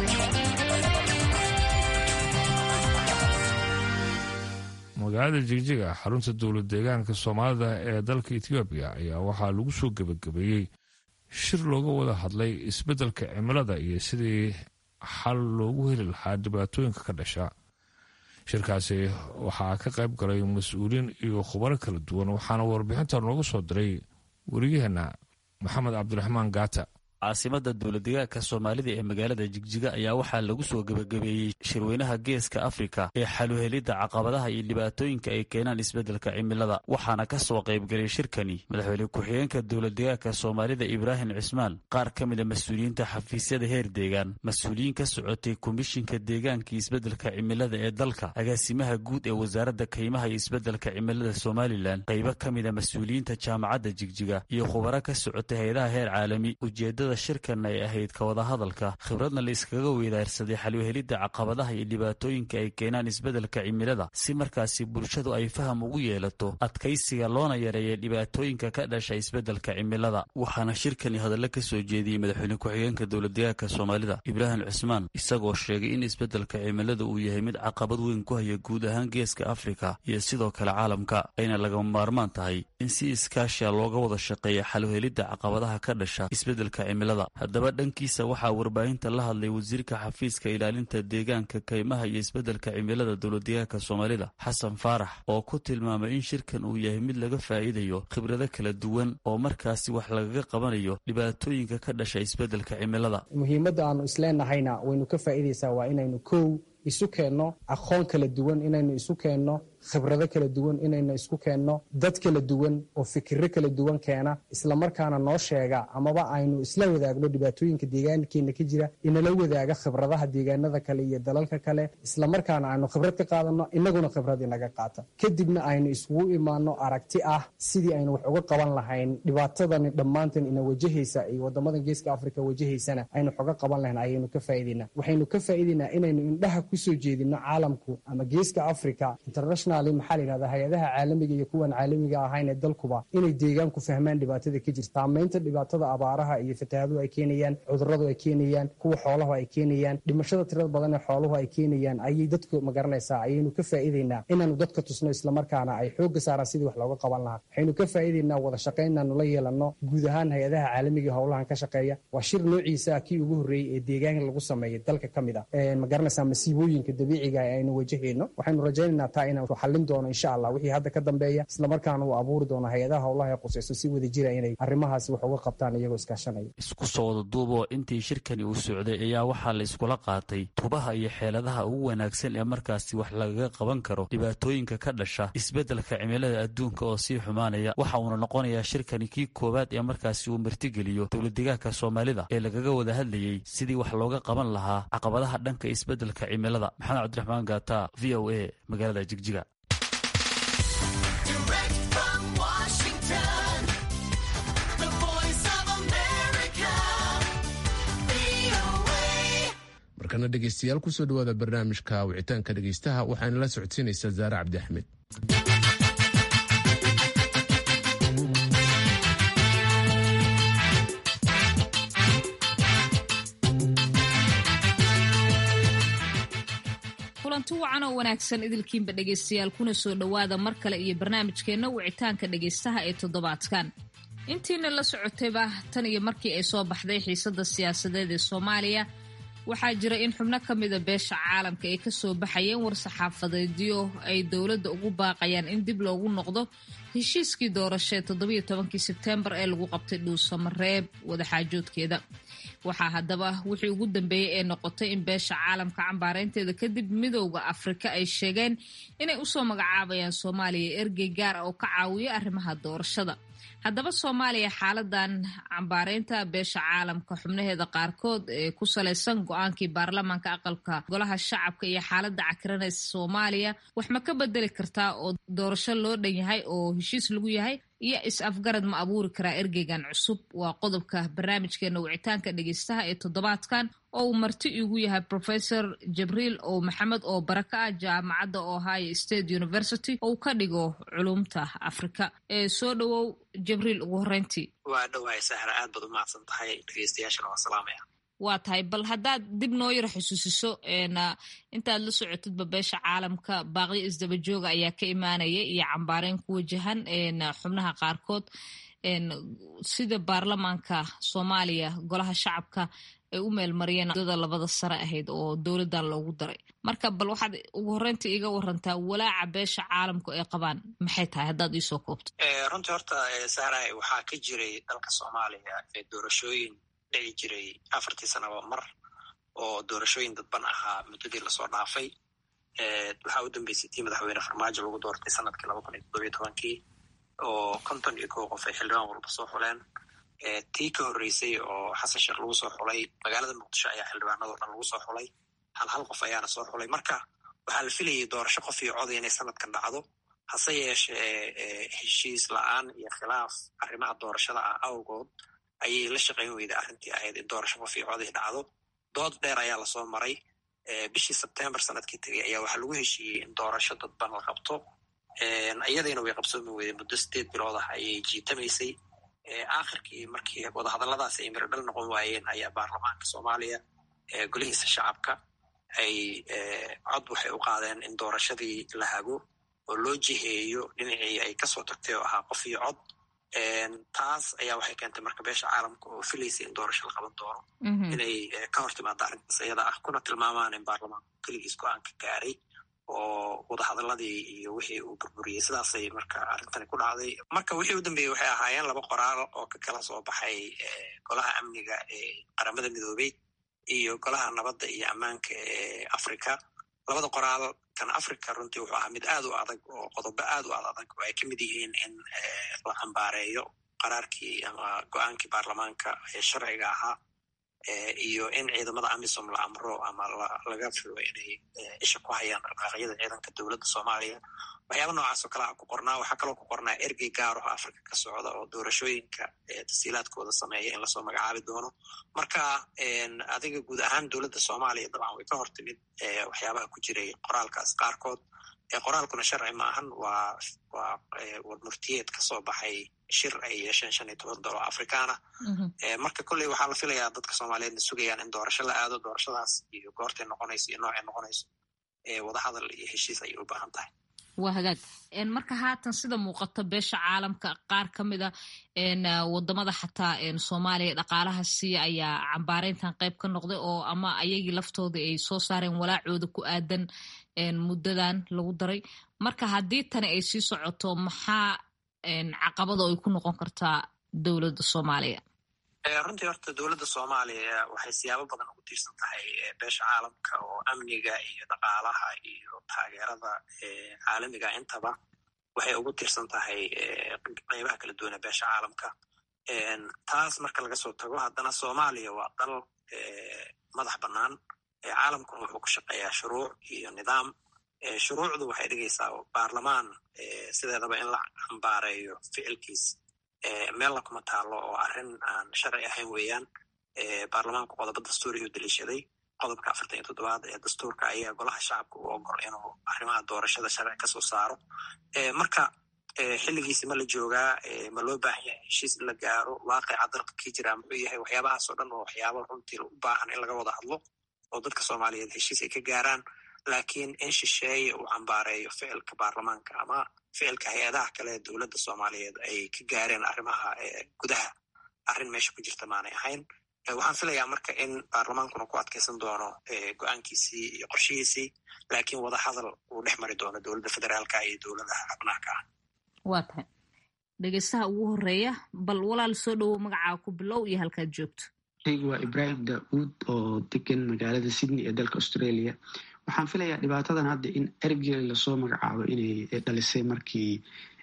magaalada jigjiga xarunta dowlad deegaanka soomaalida ee dalka etoobiya ayaa waxaa lagu soo gebagabeeyey shir looga wada hadlay isbeddelka cimilada iyo sidii xal loogu heli lahaa dhibaatooyinka ka dhasha shirkaasi waxaa ka qayb galay mas-uuliin iyo khubaro kala duwan waxaana warbixinta noogu soo diray weriyaheena maxamed cabdiraxmaan gaata caasimada dowladdegaanka soomaalida ee magaalada jigjiga ayaa waxaa lagu soo gebagabeeyey shirweynaha geeska afrika ee xaluhelidda caqabadaha iyo dhibaatooyinka ay keenaan isbeddelka cimilada waxaana ka soo qaybgalay shirkani madaxweyne ku-xigeenka dowladdegaanka soomaalida ibraahim cismaan qaar ka mida mas-uuliyiinta xafiisyada heer deegaan mas-uuliyiin ka socotay komishinka deegaanka iyo isbeddelka cimilada ee dalka agaasimaha guud ee wasaaradda kaymaha iyo isbeddelka cimilada somalilan qaybo ka mida mas-uuliyiinta jaamacadda jigjiga iyo khubaro ka socotay hay-adaha heer caalami ujeedada shirkan ay ahayd ka wada hadalka khibradna la iskaga weydaarsaday xalwhelidda caqabadaha iyo dhibaatooyinka ay keenaan isbeddelka cimilada si markaasi bulshadu ay faham ugu yeelato adkaysiga loona yareeya dhibaatooyinka ka dhasha isbeddelka cimilada waxaana shirkani hadallo ka soo jeediyey madaxweyne ku-xigeenka dowladdegaanka soomaalida ibraahim cismaan isagoo sheegay in isbeddelka cimilada uu yahay mid caqabad weyn ku haya guud ahaan geeska afrika iyo sidoo kale caalamka ayna lagama maarmaan tahay in si iskaashiya looga wada shaqeeya xalwhelidda caqabadaha ka dhasha isbeddelka haddaba dhankiisa waxaa warbaahinta la hadlay wasiirka xafiiska ilaalinta deegaanka kaymaha iyo isbeddelka cimilada dowladdegaanka soomaalida xasan faarax oo ku tilmaamay in shirkan uu yahay mid laga faa'iidayo khibrado kala duwan oo markaasi wax lagaga qabanayo dhibaatooyinka ka dhasha isbeddelka cimilada muhiimadda aanu isleenahayna waynu ka faa'iidaysaa waa inaynu kow isu keenno aqoon kala duwan inaynu isu keenno khibrado kala duwan inaynu isku keenno dad kala duwan oo fikiro kala duwan keena islamarkaana noo sheega amaba aynu isla wadaagno dhibaatooyinka deegaankeena ka jira inala wadaaga khibradaha deegaanada kale iyo dalalka kale islamarkaana aynu khibrad ka qaadanno inaguna khibrad inaga qaata kadibna aynu iskugu imaano aragti ah sidii aynu wax uga qaban lahayn dhibaatadani dhammaantan ina wajahaysa iyo wadamadan geeska afrika wajahaysana aynu wax uga qaban lahayn ayaynu ka faa'iidaynaa waxaynu ka faa'iidaynaa inaynu indhaha kusoo jeedino caalamku ama geeska africa international maxaa la yidhahda hay-adaha caalamiga iyo kuwan caalamiga ahayn ee dalkuba inay deegaanku fahmaan dhibaatada ka jirta saamaynta dhibaatada abaaraha iyo fatahaaduhu ay keenayaan cuduradu ay keenayaan kuwa xooluhu ay keenayaan dhimashada tirada badan ee xooluhu ay keenayaan ayay dadku magaranaysaa ayaynu ka faa'iidaynaa inaanu dadka tusno islamarkaana ay xoogga saaraan sidii wax looga qaban lahaa waxaynu ka faa'iidaynaa wada shaqayn inaanu la yeelanno guud ahaan hay-adaha caalamiga howlahan ka shaqeeya waa shir noociisa kii ugu horreeyey ee deegaanka lagu sameeyay dalka ka mid ah magaranaysaa masiibooyinka dabiiciga ee aynu wajahayno waxaynu rajaynaynaa taa inaan xallin doono insha allah wixii hadda ka dambeeya islamarkaana uu abuuri doono hay-adaha howlaha ee qusayso si wada jira inay arrimahaasi wax uga qabtaan iyagoo iskaashanaya isku soo wada duuboo intii shirkani uu socday ayaa waxaa la iskula qaatay tubaha iyo xeeladaha ugu wanaagsan ee markaasi wax lagaga qaban karo dhibaatooyinka ka dhasha isbeddelka cimilada adduunka oo sii xumaanaya waxa uuna noqonayaa shirkani kii koowaad ee markaasi uu martigeliyo dowladdegaanka soomaalida ee lagaga wada hadlayey sidii wax looga qaban lahaa caqabadaha dhanka isbeddelka cimilada maxamed cabdiraxmaan gaata v o a magaalada jigjiga markana dhegeystayaal kusoo dhawaada barnaamijka wicitaanka dhegeystaha waxaana la socodsiinaysaa zaare cabdi axmed kulanti wacan oo wanaagsan idilkiinba dhegaystayaal kuna soo dhowaada mar kale iyo barnaamijkeenna wicitaanka dhegaystaha ee toddobaadkan intiina la socotayba tan iyo markii ay soo baxday xiisadda siyaasadeed ee soomaaliya waxaa jira in xubno ka mida beesha caalamka ay kasoo baxayeen war-saxaafadeedyo ay dowladda ugu baaqayaan in dib loogu noqdo heshiiskii doorashee toddobiyo tobankii sebteembar ee lagu qabtay dhuusamareeb wadaxaajoodkeeda waxaa haddaba wixii ugu dambeeyey ee noqotay in beesha caalamka cambaareynteeda kadib midowda afrika ay sheegeen inay usoo magacaabayaan soomaaliya ergey gaar ah oo ka caawiya arrimaha doorashada haddaba soomaaliya xaaladan cambaareynta beesha caalamka xubnaheeda qaarkood ee ku salaysan go-aankii baarlamaanka aqalka golaha shacabka iyo xaalada cakiranaysa soomaaliya wax ma ka bedeli kartaa oo doorasho loo dhan yahay oo heshiis lagu yahay iyo is-afgarad ma abuuri karaa ergeygan cusub waa qodobka barnaamijkeena wicitaanka dhegeystaha ee toddobaadkan oo uu marti igu yahay professor jabriil oo maxamed oo baraka ah jaamacadda ohio state university oo ka dhigo culumta afrika ee soo dhowow jabriil ugu horeyntii waa dhawaay sahra aad baad u mahadsan tahay dhegeystayaashana waa salaamaya waa tahay bal haddaad dib noo yaro xusuusiso intaad la socotidba beesha caalamka baaqyo isdaba jooga ayaa ka imaanaya iyo cambaareyn ku wajahan xubnaha qaarkood sida baarlamaanka soomaaliya golaha shacabka ay u meelmariyeen muddada labada sare ahayd oo dowladdan loogu daray marka bal waxaad ugu horreynta iiga warantaa walaaca beesha caalamku ay qabaan maxay tahay haddaad iisoo koobto runtii horta sahraay waxaa ka jiray dalka soomaaliya doorashooyin dhici jiray afartii sanaba mar oo doorashooyin dadban ahaa muddadii lasoo dhaafay waxaa u dambeysay tii madaxweyne farmaajo lagu doortay sanadkii laba kun iyo toddobiyo tobankii oo konton iyo kow qof ay xildhibaan walba soo xuleen tii ka horreysay oo xasan sheekh lagu soo xulay magaalada muqdisho ayaa xildhibaanado dhan lagu soo xulay hal hal qof ayaana soo xulay marka waxaa la filayay doorasho qof iyo coday inay sanadkan dhacdo hase yeeshee heshiis la-aan iyo khilaaf arrimaha doorashada ah awgood ayay la shaqayn weyday arrintii ahayd in doorasho qof iyo coday dhacdo dood dheer ayaa lasoo maray bishii sebtembar sanadkii tegay ayaa waxaa lagu heshiiyey in doorasho dadban la qabto iyadayna way qabsoomi weyday muddo sideed bilood ah ayay jiitamaysay aakhirkii markii wadahadalladaas ay miradhal noqon waayeen ayaa baarlamaanka soomaaliya golihiisa shacabka ay cod waxay u qaadeen in doorashadii la hago oo loo jiheeyo dhinacii ay kasoo tagtay oo ahaa qof iyo cod taas ayaa waxay keentay marka beesha caalamka oo filaysay in doorasho la qaban doono inay ka hor timaado arrintaas iyada ah kuna tilmaamaan in baarlamaanku keligiis go-aanka gaaray oo wadahadaladii iyo wixii uu burburiyey sidaasay marka arrintani ku dhacday marka wixii u dambeeyey waxay ahaayeen laba qoraal oo ka kala soo baxay golaha amniga ee qaramada midoobey iyo golaha nabadda iyo ammaanka ee africa labada qoraal kan africa runtii wuxuu ahaa mid aad u adag oo qodobo aad u ad adag oo ay ka mid yihiin in la cambaareeyo qaraarkii ama go-aankii baarlamaanka ee sharciga ahaa iyo in ciidamada amisom la amro ama laga filo inay isha ku hayaan dhaqaaqyada ciidanka dowladda soomaaliya waxyaaba noocaas oo kalea ku qornaa waxaa kaloo ku qornaa ergey gaaro africa ka socda oo doorashooyinka tasiilaadkooda sameeya in lasoo magacaabi doono marka adiga guud ahaan dowladda soomaaliya dabcan way ka hor timid waxyaabaha ku jiray qoraalkaas qaarkood qoraalkuna sharci maahan waa waa warmurtiyeed kasoo baxay shir ay yeesheen shan iyo toban dolo afrikaana marka kolley waxaa la filayaa dadka soomaaliyeedna sugayaan in doorasho la aado doorashadaas iyo goortay noqonayso iyo noocay noqonayso wadahadal iyo heshiis ayay u baahan tahay waa hagaag marka haatan sida muuqato beesha caalamka qaar ka mida wadamada xataa soomaaliya dhaqaalaha siiya ayaa cambaareyntan qayb ka noqday oo ama ayagii laftooda ay soo saareen walaacooda ku aadan muddadan lagu daray marka haddii tani ay sii socoto maxaa caqabada ay ku noqon kartaa dowladda soomaaliya runtii horta dowladda soomaaliya waxay siyaabo badan ugu tiirsan tahay beesha caalamka oo amniga iyo dhaqaalaha iyo taageerada caalamiga intaba waxay ugu tiirsan tahay qeybaha kala duwan ee beesha caalamka taas marka laga soo tago haddana soomaaliya waa dal madax bannaan caalamkuna wuxuu ku shaqeeyaa shuruuc iyo nidaam shuruucdu waxay dhigaysaa baarlamaan sideedaba in la cambaareeyo ficilkiis meelna kuma taalo oo arrin aan sharci ahayn weeyaan baarlamaanku qodobo dastuuriyuu daliishaday qodobka afartan iyo toddobaad ee dastuurka ayaa golaha shacabka u ogol inuu arrimaha doorashada sharci kasoo saaro marka xilligiisi ma la joogaa ma loo baahan yahay heshiis in la gaaro waaqica dalka kii jiraa muxuu yahay waxyaabahaasoo dhan oo waxyaaba runtii u baahan in laga wada hadlo oo dadka soomaaliyeed heshiis ay ka gaaraan laakiin in shisheeye uu cambaareeyo ficilka baarlamaanka ama ficilka hay-adaha kale ee dowladda soomaaliyeed ay ka gaareen arrimaha gudaha arrin meesha ku jirta maanay ahayn waxaan filayaa marka in baarlamaankuna ku adkaysan doono go-aankiisii iyo qorshihiisii laakiin wada hadal uu dhex mari doono dowladda federaalka iyo dowladaha xubnaha ka ah waa tahay dhegeystaha ugu horeeya bal walaal soo dhowow magacaa ku bilow iyo halkaad joogto anigu waa ibraahim daauud oo degan magaalada sydney ee dalka australia waxaan filayaa dhibaatadan hadda in ergey lasoo magacaabo inay dhalisay markii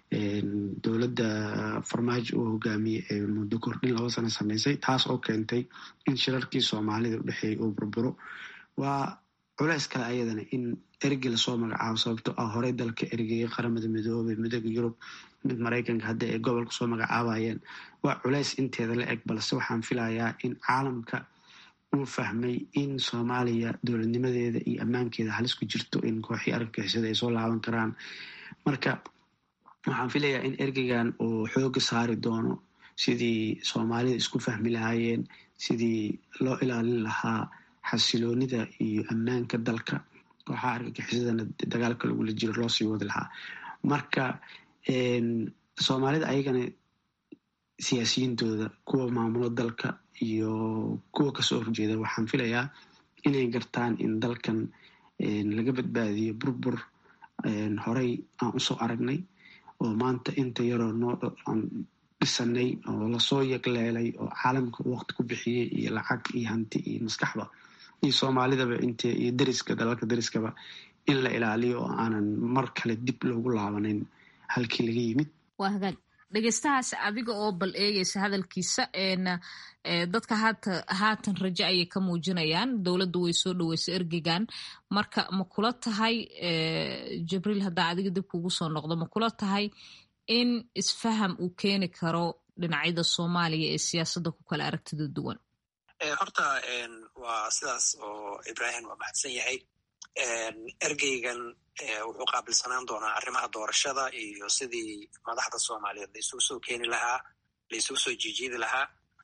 dowladda farmaajo uu hogaamiyey ee muddo kordhin laba sano sameysay taas oo keentay in shirarkii soomaalida udhexeeyay uu burburo waa culeys kale ayadana in ergey lasoo magacaabo sababto ah horey dalka ergeyay qaramada midoobey midooda yurub mid maraykanka hadda ay gobolka soo magacaabayeen waa culeys inteeda la eg balse waxaan filayaa in caalamka uu fahmay in soomaaliya dowladnimadeeda iyo ammaankeeda halis ku jirto in kooxii argagixisada ay soo laaban karaan marka waxaan filayaa in ergeygan uu xooga saari doono sidii soomaalida isku fahmi lahaayeen sidii loo ilaalin lahaa xasiloonida iyo ammaanka dalka kooxaha argagixisadana dagaalka lagula jiro loo sii wadi lahaa marka soomaalida ayagana siyaasiyiintooda kuwa maamulo dalka iyo kuwa kasoo horjeeda waxaan filayaa inay gartaan in dalkan laga badbaadiyo burbur horey aan usoo aragnay oo maanta inta yaroo noo aan dhisanay oo lasoo yagleelay oo caalamka waqti ku bixiyey iyo lacag iyo hanti iyo maskaxba iyo soomaalidaba int iyo deriska dalalka deriskaba in la ilaaliyo oo aanan mar kale dib loogu laabanayn halkii laga yimid waa hagaag dhegeystahaas adiga oo bal eegeysa hadalkiisa dadka haata haatan rajo ayay ka muujinayaan dowladdu way soo dhoweysa ergegan marka ma kula tahay jibriil haddaa adiga dib kugu soo noqdo ma kula tahay in isfaham uu keeni karo dhinacyada soomaaliya ee siyaasadda ku kala aragtida duwan horta waa sidaas oo ibrahim waa mahadsan yahay ergeygan wuxuu qaabilsanaan doonaa arrimaha doorashada iyo sidii madaxda soomaaliyeed la isugu soo keeni lahaa la isugu soo jiijiidi lahaa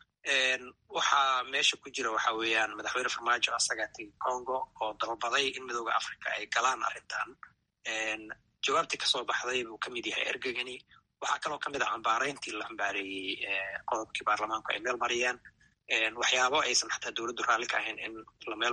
waxaa meesha ku jira waxa weeyaan madaxweyne farmaajo asagaa tegi congo oo dalbaday in midooda africa ay galaan arrintan jawaabtii kasoo baxday buu ka mid yahay ergegani waxaa kaloo ka mid ah cambaareyntii la cambaareeyey qodobkii baarlamaanku ay meel mariyeen waxyaabo aysan xataa dowladdu raalli ka ahayn in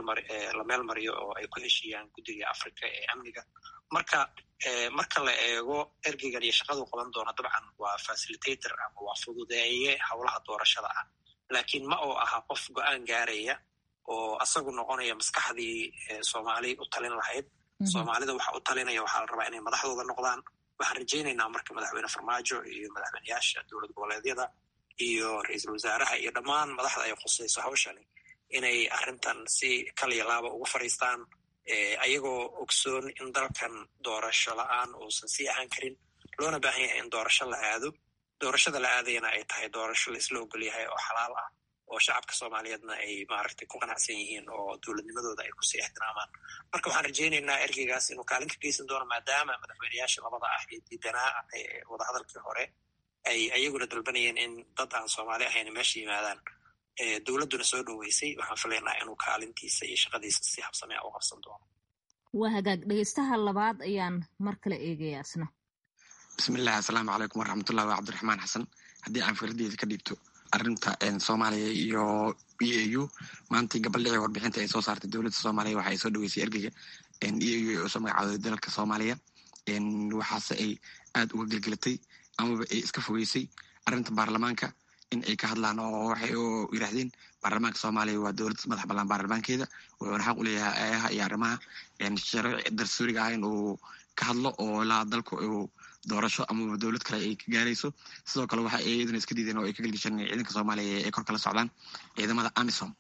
la meel mariyo oo ay ku heshiiyaan guddiga africa ee amniga marka marka la eego ergeygan iyo shaqaduu qaban doona dabcan waa facilitator ama waa fududeeye howlaha doorashada ah laakiin ma oo aha qof go-aan gaaraya oo asagu noqonaya maskaxdii soomaali u talin lahayd soomaalida waxa u talinaya waxaa la rabaa inay madaxdooda noqdaan waxaan rajaynaynaa marka madaxweyne farmaajo iyo madaxweyneyaasha dowlad goboleedyada iyo ra-iisul wasaaraha iyo dhammaan madaxda ay khusayso hawshani inay arrintan si kaliya laaba ugu fadhiistaan ayagoo ogsoon in dalkan doorasho la-aan uusan sii ahaan karin loona baahan yahay in doorasho la aado doorashada la aadayana ay tahay doorasho la isla ogol yahay oo xalaal ah oo shacabka soomaaliyeedna ay maaragtay ku qanacsan yihiin oo dowladnimadooda ay kusii ixtiraamaan marka waxaan rajaynaynaa ergeygaas inuu kaalin ka geysan doono maadaama madaxweyneyaasha labada ah ee diidanaa wadahadalkii hore ay ayaguna dalbanayeen in dad aan soomaali ahayn meesha yimaadaan dowladduna soo dhoweysay waxaan filaynaa inuu kaalintiisa iyo shaqadiisa si habsamea u qabsan doono waa hagaag dhegeystaha labaad ayaan mar kale eegaya isna bismillahi assalaamu calaykum waraxmatullahi waa cabdiraxmaan xasan haddii aan firadeyda ka dhiibto arrinta soomaaliya iyo e a u maantai gabaldhicii warbixinta ay soo saartay dowladda soomaaliya waxa ay soo dhaweysay ergeyga e a u ee usoo magacaaday dalalka soomaaliya waxaase ay aada uga gelgelatay amaba ay iska fogeysay arrinta baarlamaanka in ay ka hadlaan oo waxay yiraahdeen baarlamaanka soomaaliya waa dowlad madax ballaan baarlamaankeeda wuxuuna xaq u leeyahay ayaha iyo arrimaha sharci darsuuriga ah in uu ka hadlo oo ilaa dalku uu doorasho amaba dowlad kale ay ka gaarayso sidoo kale waxa ay iyaduna iska diideen oo ay ka gelgisheen ciidanka soomaaliya ay kor kala socdaan ciidamada amisom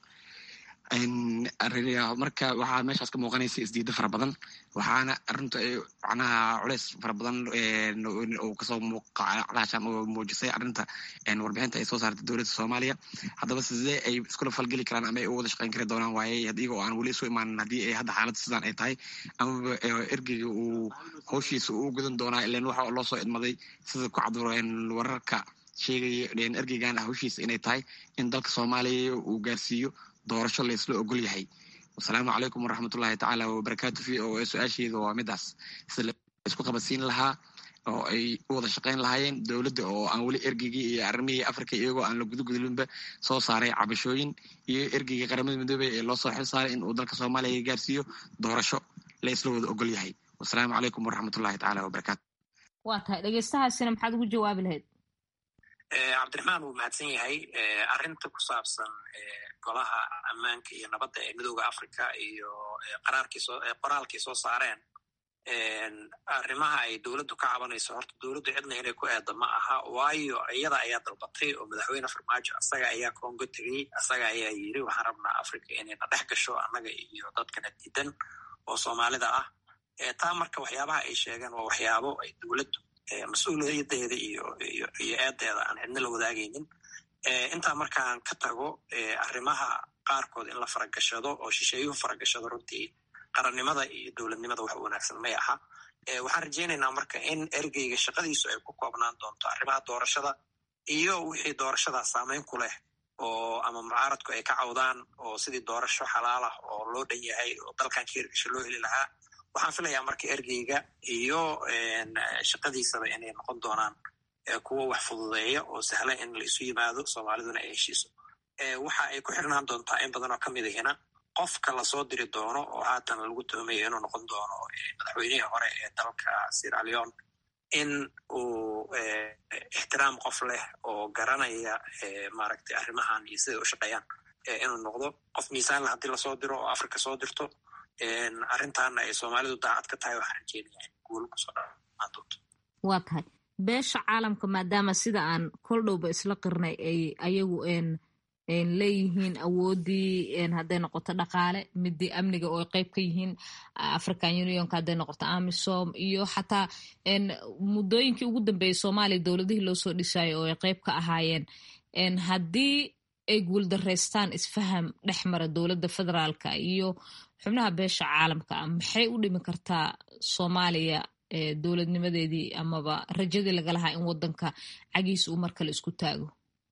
marka waxaa meeshaas ka muuqanaysa isdiida fara badan waxaana arinta macnaha culeys fara badan uu kasoo muuqacalaashan oo muujisay arrinta warbixinta ay soo saartay dowladda soomaaliya haddaba sidee ay iskula falgeli karaan ama ay u wada shaqeyn kari doonaan waaye iyaga oo aan weli isu imaanin haddii ay hadda xaaladda sidaan ay tahay amaba ergeyga uu hawshiisa uu gudan doonaa ilan waxa loo soo idmaday sida ku cabduro wararka sheegaya ergeygan hawshiisa inay tahay in dalka soomaaliya uu gaarsiiyo doorasho la isla ogol yahay wasalaamu calaykum waraxmatullahi tacaala wabarakaatu v o a su-aasheeda waa midaas sida laisku qabadsiin lahaa oo ay u wada shaqeyn lahaayeen dowladda oo aan weli ergeygii iyo arrimihii africa iyagoo aan la gudugudlinba soo saaray cabashooyin iyo ergeygii qaramada midoobey ee loo soo xil saaray in uu dalka soomaaliya gaarsiiyo doorasho la isla wada ogol yahay wasalaamu calaykum waraxmatullahi tacaala wabarakaatu waa tahay dhegeystahaasina maxaad ugu jawaabi lahayd cabdiraxmaan wuu mahadsan yahay arrinta ku saabsan golaha ammaanka iyo nabadda ee midooda africa iyo qoraalkii soo saareen arrimaha ay dowladdu ka cabanayso horta dowladdu cidna inay ku eedda ma aha waayo iyada ayaa dalbatay oo madaxweyne farmaajo asaga ayaa congo tegey asaga ayaa yiri waxaan rabnaa africa inayna dhex gasho annaga iyo dadkana diidan oo soomaalida ah taa marka waxyaabaha ay sheegeen waa waxyaabo ay dowladdu mas-uuliyadeeda iyo iyo eedeeda aan cidna la wadaagaynin intaa markaan ka tago arrimaha qaarkood in la faragashado oo shisheeyuhu faragashado runtii qarannimada iyo dowladnimada wax wanaagsan may aha waxaan rajaynaynaa marka in ergeyga shaqadiisu ay ku koobnaan doonto arrimaha doorashada iyo wixii doorashada saameyn ku leh oo ama mucaaradku ay ka cawdaan oo sidii doorasho xalaal ah oo loo dhan yahay oo dalkan ka hirgasho loo heli lahaa waxaan filayaa marka ergeyga iyo shaqadiisaba inay noqon doonaan kuwo wax fududeeya oo sahla in la isu yimaado soomaaliduna ay heshiiso waxa ay ku xirnaan doontaa in badan oo ka mid ahina qofka lasoo diri doono oo haatan lagu tuhmayo inuu noqon doono madaxweynihii hore ee dalka siraleon in uu ixtiraam qof leh oo garanaya maaragtay arrimahan iyo siday u shaqeeyaan inuu noqdo qof miisaanle haddii lasoo diro oo africa soo dirto arrintaana ay soomaalidu daacad ka tahay waxaan rajeynaya in guul kusoo dhamaan doonto waa tahay beesha caalamka maadaama sida aan kol dhowba isla qirnay ay ayagu leeyihiin awooddii hadday noqoto dhaqaale midii amniga oo ay qeyb ka yihiin african unionka hadday noqoto amisom iyo xataa muddooyinkii ugu dambeeyey soomaaliya dowladihii loo soo dhisaayo oo ay qeyb ka ahaayeen haddii ay guuldareystaan isfaham dhex mara dowladda federaalka iyo xubnaha beesha caalamka ah maxay u dhimi kartaa soomaaliya dowladnimadeedii amaba rajadii laga lahaa in wadanka cagiis uu mar kale isku taago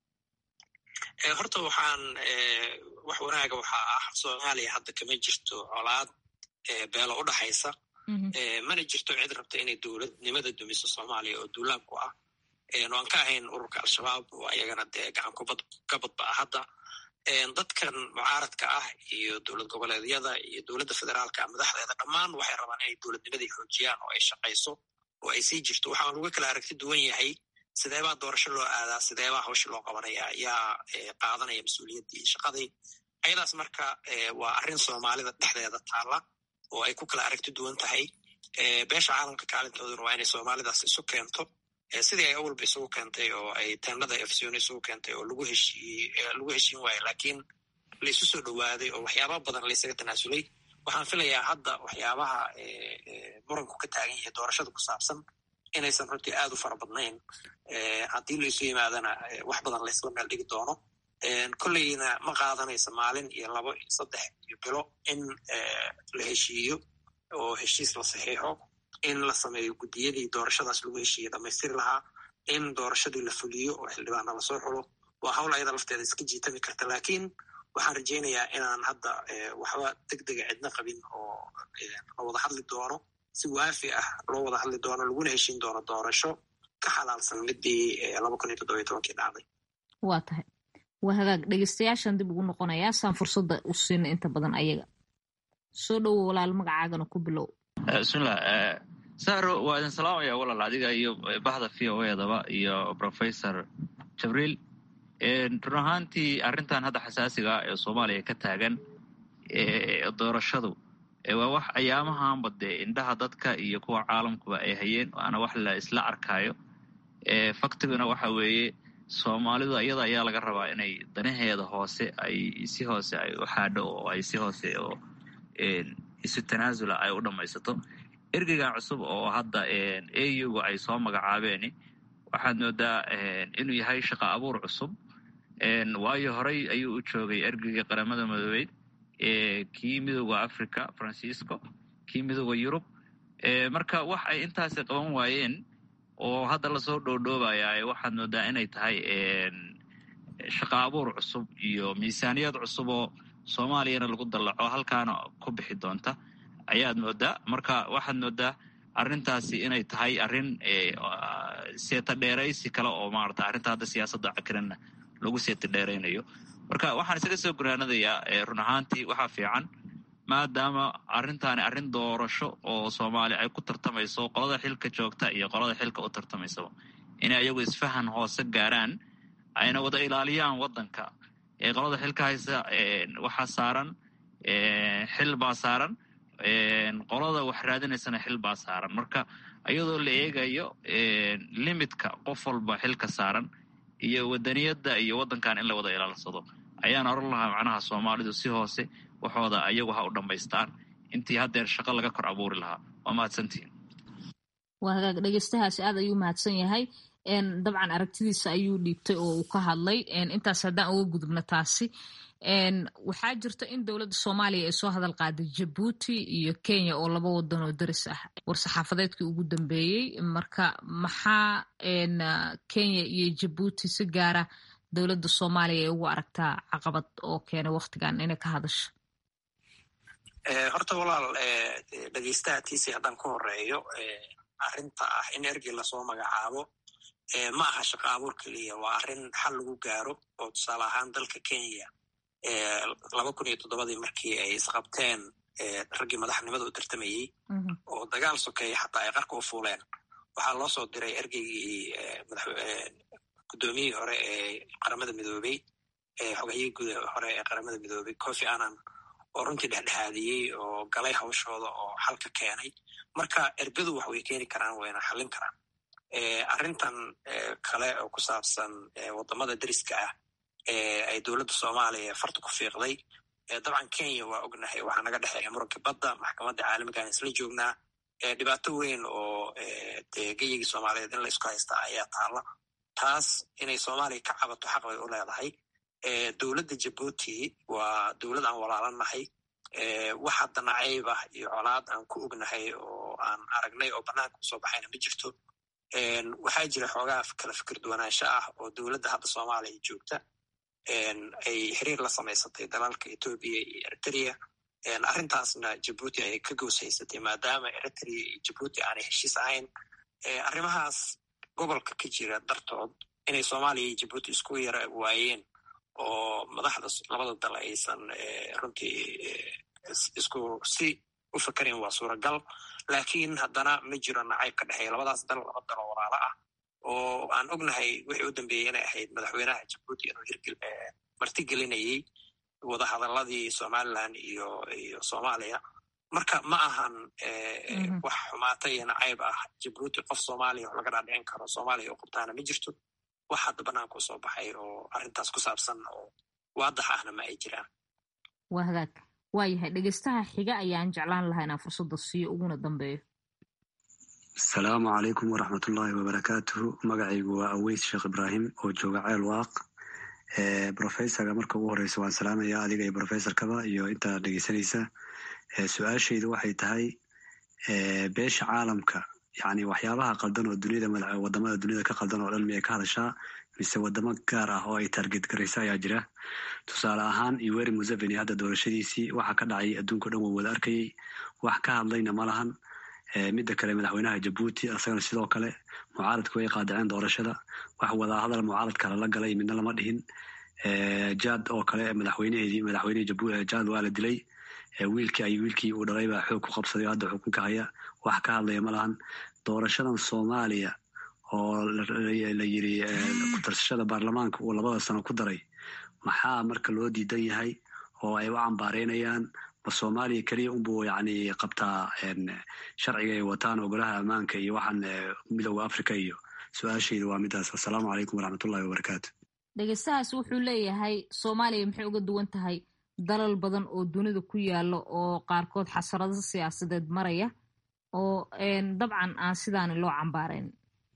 horta waxaan wax wanaaga waxaa ah soomaaliya hadda kama jirto colaad beelo u dhaxaysa mana jirto cid rabta inay dowladnimada dumiso soomaaliya oo duulaab ku ah aan ka ahayn ururka al-shabaab oo ayagana dee gacan ka badba ah hadda dadkan mucaaradka ah iyo dowlad goboleedyada iyo dowladda federaalka madaxdeeda dhammaan waxay rabaan inay dowladnimadii xoojiyaan oo ay shaqayso oo ay sii jirto waxaan uga kala aragti duwan yahay sideebaa doorasho loo aadaa sideebaa hawsha loo qabanaya yaa qaadanaya mas-uuliyaddii shaqadii ayadaas marka waa arrin soomaalida dhexdeeda taalla oo ay ku kala aragti duwan tahay beesha caalamka kaalintooduna waa inay soomaalidaas isu keento sidii ay awalba isugu keentay oo ay teenada efsion isugu keentay oo lagu heshiiyey lagu heshiin waayo laakiin la isu soo dhowaaday oo waxyaaba badan laysaga tanaasulay waxaan filayaa hadda waxyaabaha muranku ka taagan yahay doorashada ku saabsan inaysan runtii aad u fara badnayn haddii laisu yimaadana wax badan laysla meel dhigi doono kolleyna ma qaadanaysa maalin iyo labo iyo saddex iyo bilo in la heshiiyo oo heshiis la saxiixo in la sameeyo guddiyadii doorashadaas lagu heshiiye dhamaystiri lahaa in doorashadii la fuliyo oo xildhibaana lasoo xulo waa hawl ayada lafteeda iska jiitami karta laakiin waxaan rajaynayaa inaan hadda waxba deg dega cidna qabin oo la wada hadli doono si waafi ah loo wada hadli doono laguna heshiin doono doorasho ka xalaalsan midii laba kun iyo toddobiyo tobankii dhacday waa tahay waa hagaag dhegeystayaashan dib ugu noqonayaa saan fursadda u siina inta badan ayaga soo dhowo walaal magacaagana ku bilow bismillah saro waa idin salaamaya walaal adiga iyo bahda v o edaba iyo professor jabriil run ahaantii arrintan hadda xasaasiga ee soomaaliya ka taagan doorashadu waa wax ayaamahanba dee indhaha dadka iyo kuwa caalamkuba ay hayeen waana wax la isla arkaayo faktiguna waxa weeye soomaalidu iyada ayaa laga rabaa inay danaheeda hoose ay si hoose ay u xaadho oo ay si hoose oo isu tanaasula ay u dhammaysato ergeygan cusub oo hadda auga ay soo magacaabeen waxaad moodaa inuu yahay shaqa abuur cusub waayo horey ayuu u joogay ergeyga qaramada madoobeyd kii midooda africa francisco kii midooda yurub marka wax ay intaasi qaban waayeen oo hadda lasoo dhoodhoobaya waxaad moodaa inay tahay shaqa abuur cusub iyo miisaaniyad cusub oo soomaaliyana lagu dallaco halkaana ku bixi doonta ayaad moodaa marka waxaad moodaa arrintaasi inay tahay arrin seeta dheeraysi kale oo maarata arrinta hadda siyaasadda cakiranna lagu seeta dheeraynayo marka waxaan isaga soo gunaanadayaa run ahaantii waxaa fiican maadaama arrintaani arrin doorasho oo soomaali ay ku tartamayso qolada xilka joogta iyo qolada xilka u tartamaysaba inay ayagu isfahan hoose gaaraan ayna wada ilaaliyaan waddanka ee qolada xilka haysa waxaa saaran xil baa saaran qolada wax raadinaysana xil baa saaran marka iyadoo la eegayo limidka qof walba xilka saaran iyo wadaniyadda iyo waddankan in la wada ilaalsado ayaan oran lahaa macnaha soomaalidu si hoose waxooda ayagu ha u dhammaystaan intii haddeer shaqo laga kor abuuri lahaa waa mahadsantihiin waa hagaag dhegeystahaasi aad ayuu mahadsan yahay dabcan aragtidiisa ayuu dhiibtay oo uu ka hadlay intaas haddaan uga gudubno taasi waxaa jirta in dowladda soomaaliya ay soo hadal qaaday jabuuti iyo kenya oo laba wadan oo daris ah war-saxaafadeedkii ugu dambeeyey marka maxaa kenya iyo jabuuti si gaara dowladda soomaaliya ay ugu aragtaa caqabad oo keenay waktigan inay ka hadasho horta walaal dhegeystaha tiisi haddaan ku horeeyo arrinta ah in ergey lasoo magacaabo ma aha shaqo abuur keliya waa arrin xal lagu gaaro oo tusaale ahaan dalka kenya laba kun iyo toddobadii markii ay isqabteen raggii madaxnimada u tartamayey oo dagaal sokeeya xataa ay qarka u fuuleen waxaa loo soo diray ergeygii guddoomiyihii hore ee qaramada midoobey xogahiyii guud hore ee qaramada midoobey cofi annan oo runtii dhexdhexaadiyey oo galay hawshooda oo xal ka keenay marka ergadu wax way keeni karaan wayna xallin karaan arrintan kale oo ku saabsan waddamada deriska ah ay dowladda soomaaliya farta ku fiiqday dabcan kenya waa ognahay waxaa naga dhexeeya muranka badda maxkamadda caalamigaan isla joognaa dhibaato weyn oo dee geyigii soomaaliyeed in la isku haystaa ayaa taala taas inay soomaaliya ka cabato xaq bay u leedahay dowladda jabuuti waa dowlad aan walaalanahay wax hadda nacayb ah iyo colaad aan ku ognahay oo aan aragnay oo bannaanka usoo baxayna ma jirto waxaa jira xoogaa kala fikir duwanaansho ah oo dowladda hadda soomaaliya joogta ay xiriir la samaysatay dalalka etoobiya iyo eritrea arrintaasna jabuuti ay ka gooshaysatay maadaama eritrea iyo jabuuti aanay heshiis ahayn arrimahaas gobolka ka jira dartood inay soomaaliya iyo jabuuti isku yara waayeen oo madaxda labada dal aysan runtii isku si u fakarayn waa suuragal laakiin haddana ma jiro nacayb ka dhexeeya labadaas dal laba dal oo walaalo ah oo aan ognahay wixii u dambeeyey inay ahayd madaxweynaha jabuuti inuu hirgel martigelinayey wadahadaladii somaliland iyo iyo soomaaliya marka ma ahan wax xumaata iyo nacayb ah jabuuti qof soomaaliya wax laga dhaadhicin karo soomaaliya u qabtaana ma jirto wax hadda banaanka u soo baxay oo arrintaas ku saabsan oo waadax ahna ma ay jiraan waa hagaag waayahay dhegeystaha xiga ayaan jeclaan lahaa inaan fursadda siiyo uguna dambeeyo asalaamu calaykum waraxmatullaahi wabarakaatuhu magacaygu waa aweys sheekh ibraahim oo jooga ceel waaq brofesorka marka ugu horeysa waan salaamaya adiga iyo brofesorkaba iyo intaa dhegeysanaysa su-aashaydu waxay tahay beesha caalamka yani waxyaabaha qaldan oo duniyada wadamada duniyada ka qaldan oo dhan miyay ka hadashaa mise wadamo gaar ah oo ay target garaysa ayaa jira tusaale ahaan iweri museveni hadda doorashadiisii waxa ka dhacay adduunka o dhan waa wada arkayay wax ka hadlayna ma lahan midda kale madaxweynaha jabuuti asagana sidoo kale mucaaradku way qaadaceen doorashada wax wadahadal mucaaradka lala galay midna lama dhihin jad oo kale madaxweyneheedii madaxweynehii jad waa la dilay wiilkii ay wiilkii uu dhalay baa xoog ku qabsaday oo hadda xukunka haya wax ka hadlaya ma lahan doorashadan soomaaliya oo la yiri ku-tarsashada baarlamaanka uu labada sano ku daray maxaa marka loo diidan yahay oo ay u cambaareynayaan ma soomaaliya keliya unbuu yani qabtaa sharciga ay wataan ogolaha ammaanka iyo waxaan midooda africa iyo su-aashayda waa midaas assalaamu calaykum waraxmatullahi wabarakaatu dhegeystahaas wuxuu leeyahay soomaaliya maxay uga duwan tahay dalal badan oo dunida ku yaala oo qaarkood xasarado siyaasadeed maraya oo dabcan aan sidaani loo cambaarayn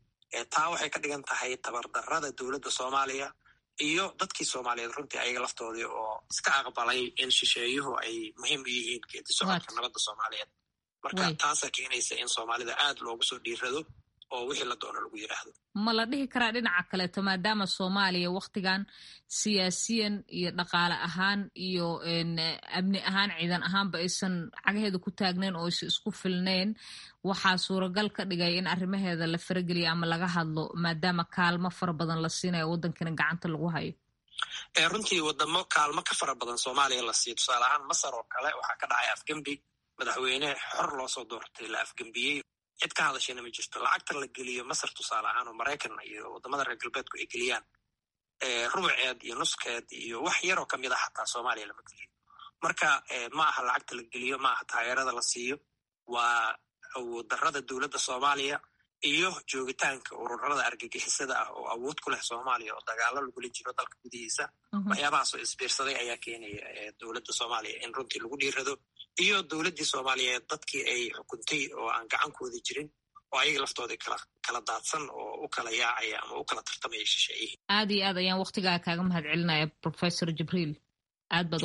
taa waxay ka dhigan tahay tabardarrada dowladda soomaaliya iyo dadkii soomaaliyeed runtii ayaga laftoodii oo iska aqbalay in shisheeyuhu ay muhiim u yihiin geedi socodka nabadda soomaaliyeed marka taasaa keenaysa in soomaalida aad loogu soo dhiirado oo wixii la doono lagu yidhaahdo ma la dhihi karaa dhinaca kaleeto maadaama soomaaliya wakhtigan siyaasiyan iyo dhaqaale ahaan iyo amni ahaan ciidan ahaanba aysan cagaheeda ku taagnayn oo aysan isku filnayn waxaa suuragal ka dhigay in arrimaheeda la farageliya ama laga hadlo maadaama kaalmo fara badan la siinayo waddankana gacanta lagu hayo runtii wadamo kaalmo ka fara badan soomaaliya la siiyo tusaale ahaan masar oo kale waxaa ka dhacay afgembi madaxweyne xor loo soo doortay la afgembiyey cid ka hadashayna ma jirto lacagta la geliyo masar tusaale ahaan oo maraykan iyo wadamada reer galbeedku ay geliyaan rubuceed iyo nuskeed iyo wax yaroo kamid a xataa soomaaliya lama geliyo marka ma aha lacagta la geliyo ma aha taageerada la siiyo waa awooddarrada dowladda soomaaliya iyo joogitaanka ururada argagixisada ah oo awood ku leh soomaaliya oo dagaalo lagula jiro dalka gudihiisa waxyaabahaasoo isbiirsaday ayaa keenaya dowladda soomaaliya in runtii lagu dhiirado iyo dowladdii soomaaliyeed dadkii ay xukuntay oo aan gacankooda jirin oo ayaga laftooda kala kala daadsan oo u kala yaacaya ama u kala tartamaya shisheeyihii aad iyo aad ayaan waktigaa kaaga mahad celinaya professor jibriil aad baad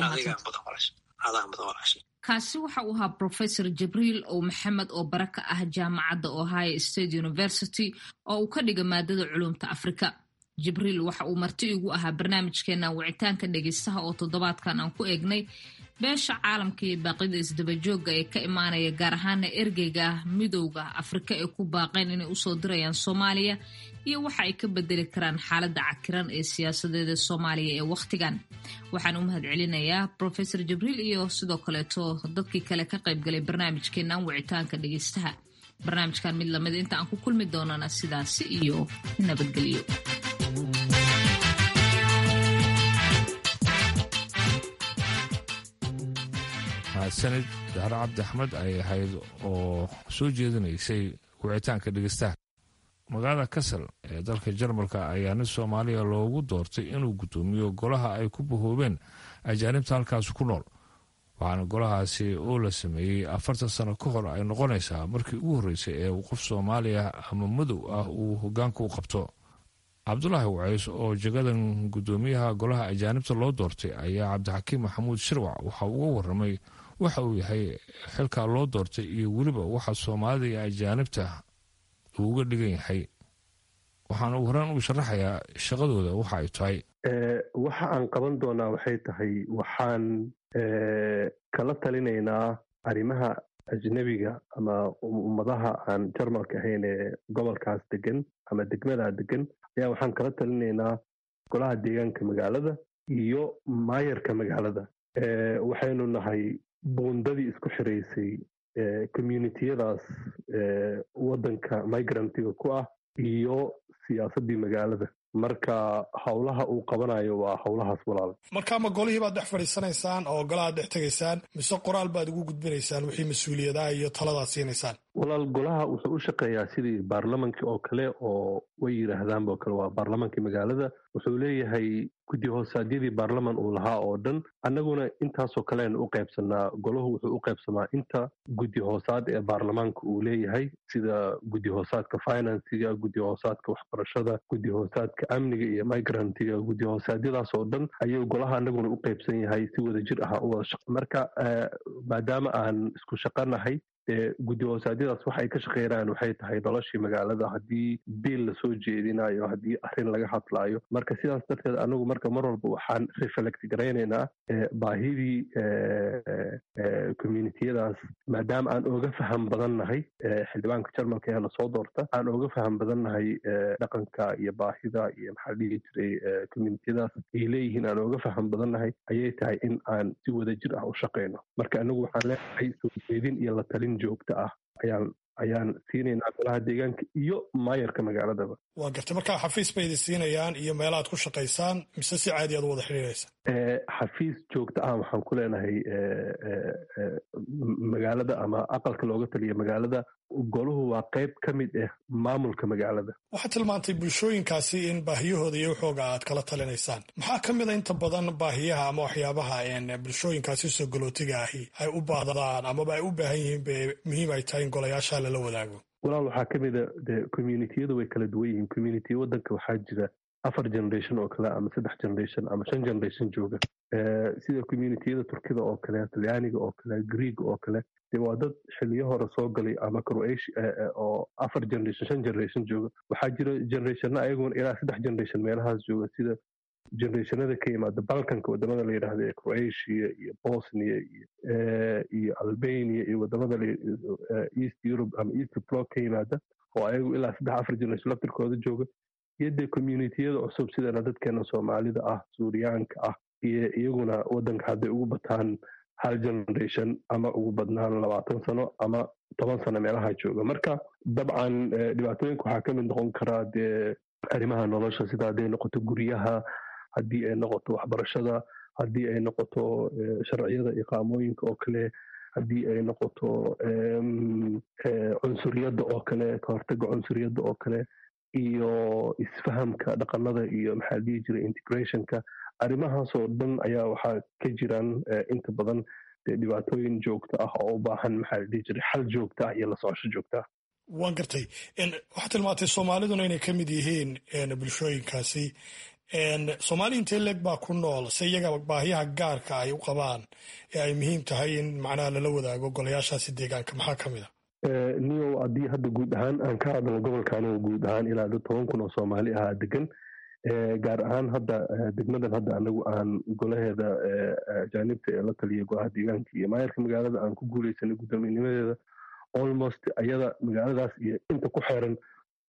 kaasi waxa uu ahaa professor jibriil ow maxamed oo bara ka ah jaamacadda ohio state university oo uu ka dhiga maadada culumta afrika jibriil waxa uu marti igu ahaa barnaamijkeena wicitaanka dhegeystaha oo toddobaadkan aan ku eegnay beesha caalamka iyo baaqida isdabajooga ee ka imaanaya gaar ahaana ergeyga midowda afrika ee ku baaqeen inay usoo dirayaan soomaaliya iyo waxa ay ka bedeli karaan xaaladda cakiran ee siyaasadeeda soomaaliya ee wakhtigan waxaan u mahad celinayaa profesor jibriil iyo sidoo kaleeto dadkii kale ka qaybgalay barnaamijkeenan wicitaanka dhegeystaha barnaamijkan mid lamid inta aan ku kulmi doonana sidaasi iyo nabadgelyo mahadsanid daare cabdi axmed ayay ahayd oo soo jeedinaysay wicitaanka dhegeystaha magaalada kasal ee dalka jarmalka ayaa nin soomaaliya loogu doortay inuu guddoomiyo golaha ay ku bahoobeen ajaanibta halkaasi ku nool waxaana golahaasi oo la sameeyey afartan sano ka hor ay noqonaysaa markii ugu horreysay ee qof soomaaliya ama madow ah uu hogaanka u qabto cabdulaahi wacays oo jagadan guddoomiyaha golaha ajaanibta loo doortay ayaa cabdixakiim maxamuud shirwac waxa uga waramay waxa uu yahay xilkaa loo doortay iyo weliba waxa soomaalida iyo ajaanibta uu uga dhigan yahay waxaana uu horaan uu sharaxayaa shaqadooda waxa ay tahay waxa aan qaban doonaa waxay tahay waxaan kala talinaynaa arrimaha ajnebiga ama ummadaha aan jarmalka ahayn ee gobolkaas degan ama degmadaa degan ayaa waxaan kala talinaynaa golaha deegaanka magaalada iyo maayarka magaalada waxaynu nahay buundadii isku xiraysay communitiyadaas waddanka migrantiga ku ah iyo siyaasaddii magaalada marka howlaha uu qabanayo waa howlahaas walaal marka ma golihii baad dhex fadhiisanaysaan oo golahaad dhex tegaysaan mise qoraal baad ugu gudbinaysaan wixii mas-uuliyadaha iyo taladaad siinaysaan walaal golaha wuxuu u shaqeeyaa sidii baarlamankii oo kale oo way yidhaahdaanba oo kale waa baarlamankii magaalada wuxuu leeyahay guddi hoosaadyadii baarlaman uu lahaa oo dhan annaguna intaasoo kaleaynu u qaybsanaa golahu wuxuu u qaybsamaa inta guddi hoosaad ee baarlamaanka uu leeyahay sida guddi hoosaadka finansiga guddi hoosaadka waxbarashada guddi hoosaadka amniga iyo migrantiga guddi hoosaadyadaas oo dhan ayuu golaha annaguna u qaybsan yahay si wada jir ah u wada marka maadaama aan isku shaqanahay guddi hoosaadyadaas waxa ay ka shaqeynayaan waxay tahay noloshii magaalada haddii biil lasoo jeedinayo haddii arrin laga hadlaayo marka sidaas darteed anagu marka mar walba waxaan reflect garaynaynaa baahidii communitiyadaas maadaama aan oga faham badan nahay xildhibaanka jarmalka ee lasoo doorta aan oga faham badan nahay dhaqanka iyo baahida iyo maxaa dhihi jiray communitiyadaas ay leeyihiin aan oga faham badan nahay ayay tahay in aan si wada jir ah u shaqayno marka anagu waxaan leenahay soo jeedin iyo la talin joogto ah ayaan ayaan siinaynaa golaha deegaanka iyo maayarka magaaladaba waa gartay markaa xafiis bay idin siinayaan iyo meelaad ku shaqaysaan mise si caadi aad u wada xidhiiraysa xafiis joogto ah waxaan ku leenahay magaalada ama aqalka looga taliya magaalada goluhu waa qayb ka mid ah maamulka magaalada waxaad tilmaantay bulshooyinkaasi in baahiyahooda iyo waxooga aad kala talinaysaan maxaa ka mid a inta badan baahiyaha ama waxyaabaha bulshooyinkaasi soo galootiga ahi ay u baahdaan amaba ay u baahan yihiin be muhiim ay tahay in golayaasha lala wadaago walaal waxaa ka mid a de communitiyadu way kala duwan yihiin communitiya waddanka waxaa jira afar generation oo kale ama saddex generation ama shan generation jooga sida communitiyada turkida oo kale talyaaniga oo kale greeg oo kale de waa dad xiliyo hore soo galay ama croatia oo afar generation shan generation jooga waxaa jira generationna ayaguna ilaa saddex generation meelahaas jooga sida generationada ka yimaada balkanka wadamada la yidhaahda ee croatia iyo bosnia iyo albania iyo wadamada east europe ama east block ka yimaada oo ayagu ilaa saddex afar generation laftirkooda jooga iyo dee communitiyada cusub sidana dadkeena soomaalida ah suuriyaanka ah iyo iyaguna waddanka hadday ugu bataan hal generation ama ugu badnaan labaatan sano ama toban sano meelaha jooga marka dabcan dhibaatooyinka waxaa ka mid noqon karaa dee arrimaha nolosha sida hadday noqoto guryaha haddii ay noqoto waxbarashada haddii ay noqoto sharciyada iqaamooyinka oo kale haddii ay noqoto cunsuriyadda oo kale ka hortaga cunsuriyadda oo kale iyo isfahamka dhaqanada iyo maxaa dhihi jiray integrationka arrimahaasoo dhan ayaa waxaa ka jiraan inta badan dee dhibaatooyin joogto ah oo u baahan maxaa dhihi jiray xal joogta ah iyo la socosho joogta ah waan gartay waxaad tilmaantay soomaaliduna inay ka mid yihiin bulshooyinkaasi soomaali intee leeg baa ku nool se iyaga baahiyaha gaarka ay u qabaan ee ay muhiim tahay in macnaha lala wadaago golayaashaasi deegaanka maxaa ka mid a niyow haddii hadda guud ahaan aan ka hadalno gobolkaanoo guud ahaan ilaa dad toban kun oo soomaali ahaa degan gaar ahaan hadda degmadan hadda anagu aan golaheeda ajaanibta ee la taliya golaha deegaanka iyo maayarka magaalada aan ku guuleysanay guddoomiinimadeeda almost ayada magaaladaas iyo inta ku xeeran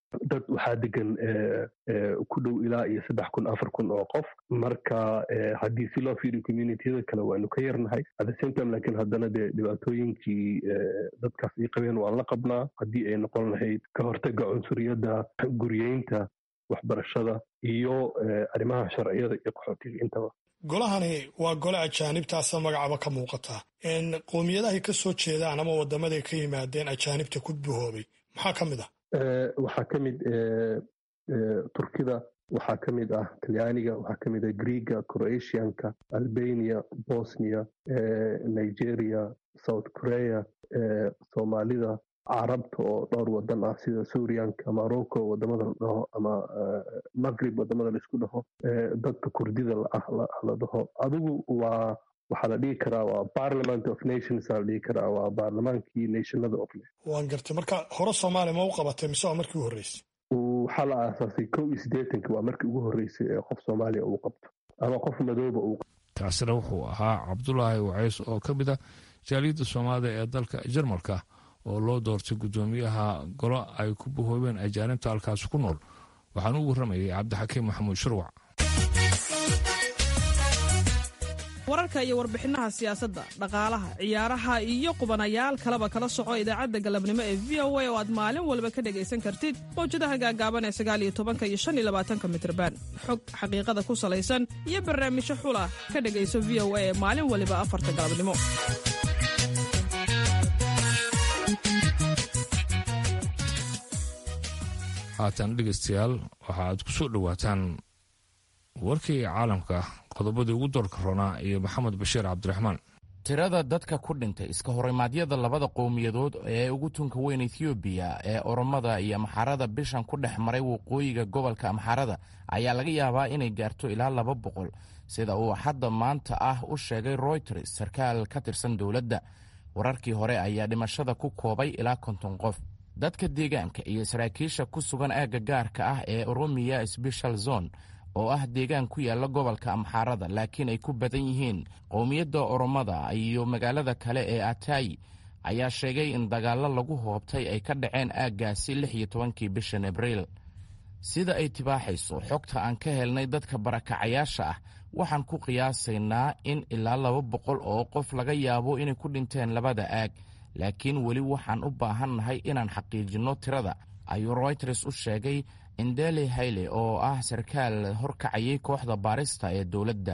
dad waxaa degan ku dhow ilaa iyo saddex kun afar kun oo qof marka haddii si loo fiiriyo communitiyada kale waanu ka yarnahay at the same time lakiin haddana dee dhibaatooyinkii dadkaas ay qabeen waan la qabnaa haddii ay noqon lahayd ka hortaga cunsuriyadda guryeynta waxbarashada iyo arrimaha sharciyada iyo qaxootiga intaba golahani waa gole ajaanibtaasa magacaba ka muuqataa qowmiyadahay ka soo jeedaan ama wadamaday ka yimaadeen ajaanibta ku buhoobay maxaa ka mid ah waxaa ka mid turkida waxaa ka mid ah talyaaniga waxaa ka mid ah greega croatianka albania bosnia nigeria south korea soomaalida carabta oo dhowr wadan ah sida suuriyanka morocco wadamada la dhaho ama maghrib wadamada laisku dhaho dadka kurdida la dhaho adigu waa waxaa la dhihi karaa waa parliament of nations la dhihi karaa waa baarlamaankii nationada of waan gartay marka hore soomaaliya ma u qabatay mise waa markii u horreysay waxaa la aasaasay kow iyo siddeetanki waa markii ugu horreysay ee qof soomaaliya uu qabto ama qof madooba uu taasina wuxuu ahaa cabdulaahi wacays oo ka mid ah jaaliyadda soomaalida ee dalka jarmalka oo loo doortay guddoomiyaha golo ay ku bahoobeen ajaanibta halkaasi ku nool waxaana u warramayay cabdixakiim maxamuud shurwac wararka iyo warbixinaha siyaasadda dhaqaalaha ciyaaraha iyo qubanayaal kaleba kala soco idaacadda galabnimo ee v o a oo aad maalin walba ka dhegaysan kartid mawjadaha gaagaaban ee sagaaliyo tobanka iyo shan iyo labaatanka mitrban xog xaqiiqada ku salaysan iyo barnaamijyo xula ka dhegayso v o a ee maalin waliba afarta galabnimo haatan dhegaystayaal waxa aad ku soo dhowaataan warkii caalamka qodobadii ugu doorka roonaa iyo maxamed bashiir cabdiraxmaan tirada dadka ku dhintay iska horimaadyada labada qowmiyadood ee ugu tunka weyn ethoobiya ee oromada iyo amxarada bishan ku dhex maray waqooyiga gobolka amxarada ayaa laga yaabaa inay gaarto ilaa laba boqol sida uu hadda maanta ah u sheegay royters sarkaal ka tirsan dowladda wararkii hore ayaa dhimashada ku koobay ilaa konton qof dadka deegaanka iyo saraakiisha ku sugan aagga gaarka ah ee oromiya sbeshal zone oo ah deegaan ku yaalla gobolka amxaarada laakiin ay ku badan yihiin qowmiyadda oromada iyo magaalada kale ee atayi ayaa sheegay in dagaallo lagu hoobtay ay ka dhaceen aaggaasi lix iyo tobankii bishan abriil sida ay tibaaxayso xogta aan ka helnay dadka barakacayaasha ah waxaan ku qiyaasaynaa in ilaa laba boqol oo qof laga yaabo inay ku dhinteen labada aag laakiin weli waxaan u baahannahay inaan xaqiijinno tirada ayuu royters u sheegay indeli hayle oo ah sarkaal horkacayay kooxda baarista ee dowladda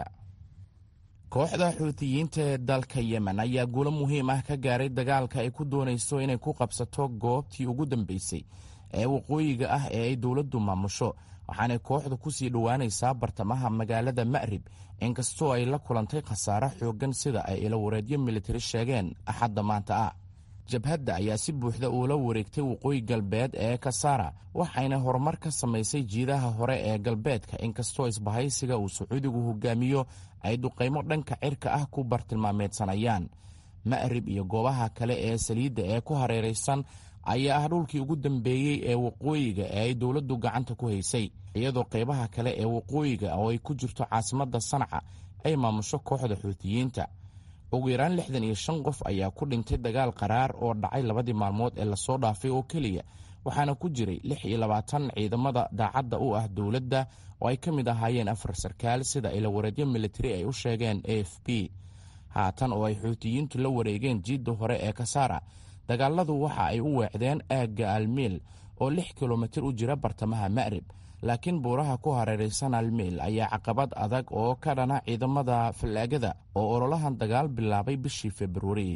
kooxda xuutiyiinta ee dalka yemen ayaa guulo muhiim ah ka gaaray dagaalka ay ku doonayso inay ku qabsato goobtii ugu dambeysay ee waqooyiga ah ee ay dowladdu maamusho waxaanay kooxdu ku sii dhowaanaysaa bartamaha magaalada ma'rib inkastoo ay la kulantay khasaare xooggan sida ay ilawareedyo militari sheegeen axadda maanta ah jabhadda ayaa si buuxda uula wareegtay waqooyi galbeed ee kasaara waxayna horumar ka samaysay jiidaha hore ee galbeedka inkastoo isbahaysiga uu sacuudigu hogaamiyo ay duqaymo dhanka cirka ah ku bartilmaameedsanayaan ma'rib iyo goobaha kale ee saliidda ee ku hareeraysan ayaa ah dhulkii ugu dambeeyey ee waqooyiga ee ay dowladdu gacanta ku haysay iyadoo qaybaha kale ee waqooyiga oo ay ku jirto caasimadda sanca ay maamusho kooxda xuutiyiinta ugu yaraan lixdan iyo shan qof ayaa ku dhintay dagaal qaraar oo dhacay labadii maalmood ee lasoo dhaafay oo keliya waxaana ku jiray lix iyo labaatan ciidamada daacadda u ah dowladda oo ay ka mid ahaayeen afar sarkaal sida ilawareedyo militari ay u sheegeen a f b haatan oo ay xuutiyiintu la wareegeen jiidda hore ee kasaara dagaaladu waxa ay u weecdeen aagga almiil oo lix kilomitir u jira bartamaha ma'rib laakiin buuraha ku hareeraysan almiil ayaa caqabad adag oo ka dhana ciidamada fallaagada oo ololahan dagaal bilaabay bishii februari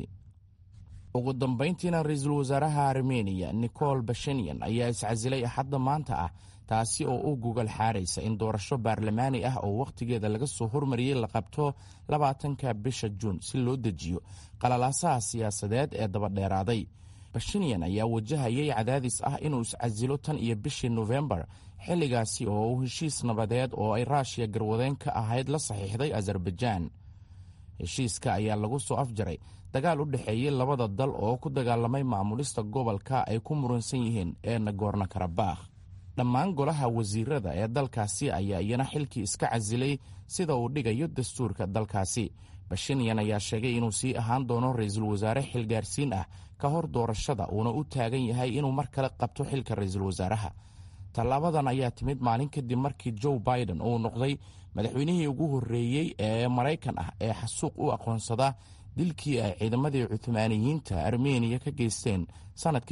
ugu dambayntiina ra-iisul wasaaraha armeniya nicol bashenyan ayaa iscasilay axadda maanta ah taasi oo u gogol xaaraysa in doorasho baarlamaani ah oo wakhtigeeda laga soo hormariyey la qabto labaatanka bisha juun si loo dejiyo qalalaasaha siyaasadeed ee dabadheeraaday bashenyan ayaa wajahayay cadaadis ah inuu iscasilo tan iyo bishii nofembar xilligaasi oo uu heshiis nabadeed oo ay raashiya garwadeen ka ahayd la saxiixday azerbaijaan heshiiska ayaa lagu soo afjaray dagaal u dhexeeyey labada dal oo ku dagaalamay maamulista gobolka ay ku muransan yihiin ee nagorno karabakh dhammaan golaha wasiirada ee dalkaasi ayaa iyana xilkii iska casilay sida uu dhigayo dastuurka dalkaasi bashinyan ayaa sheegay inuu sii ahaan doono ra-iisul wasaare xilgaarsiin ah ka hor doorashada uuna u taagan yahay inuu mar kale qabto xilka ra-iisul wasaaraha tallaabadan ayaa timid maalin kadib markii joe biden uu noqday madaxweynihii ugu horreeyey ee maraykan ah ee xasuuq u aqoonsada dilkii ay ciidamadii cuhmaaniyiinta armeniya ka geysteen sannadkii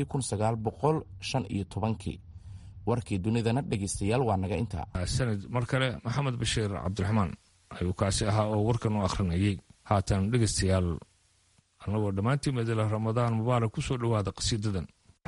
kii warkii dunidana dhegaystayaal waa naga intaa sanad mar kale maxamed bashiir cabdiraxmaan ayuu kaasi ahaa oo warkan u akhrinayay haatan dhegaystayaal annagoo dhammaantii madala ramadaan mubaarak ku soo dhowaada qasiidadan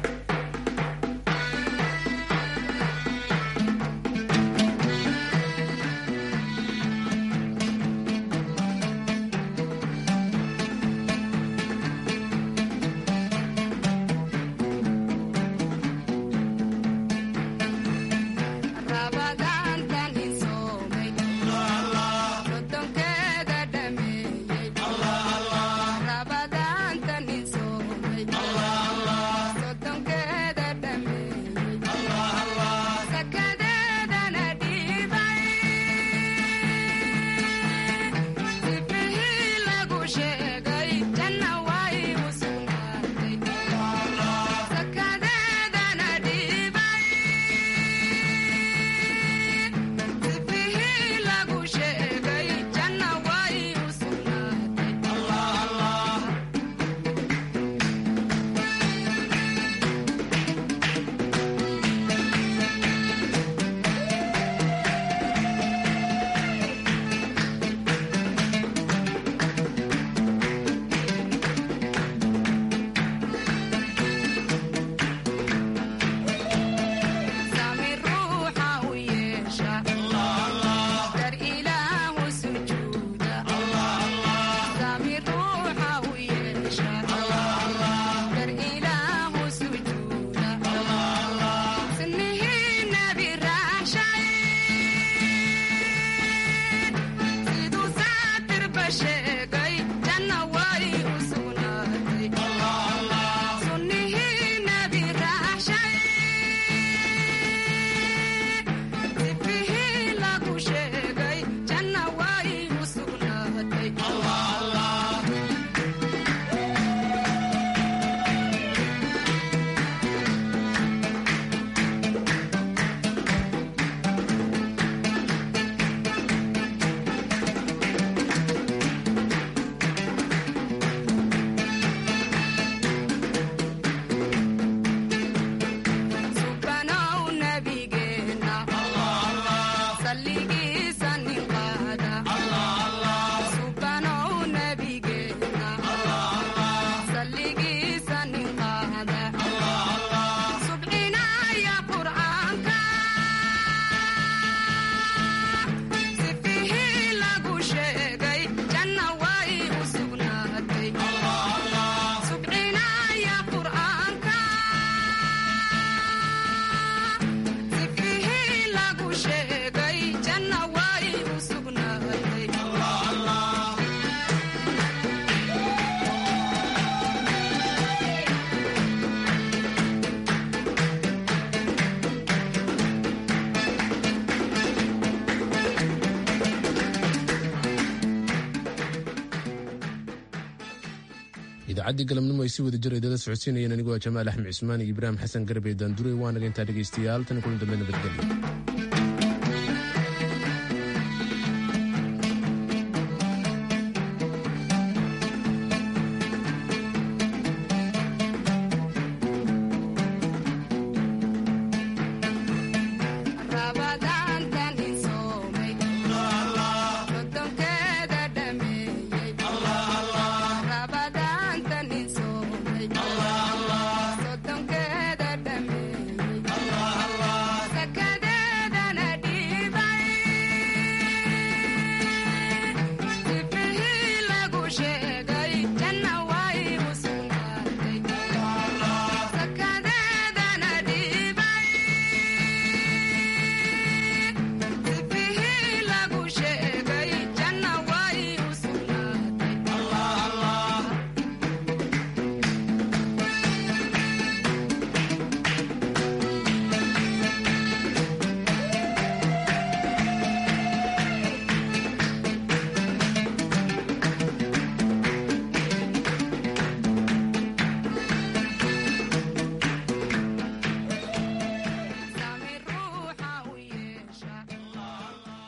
idaacadii galabnimo ay si wada jir idala socodsiinayeen anigoo jamaal axmed cismaan iyo ibraahim xasan garbe daanduray waanaga intaa dhegaystayaal tan kulan dambe nabadgelyo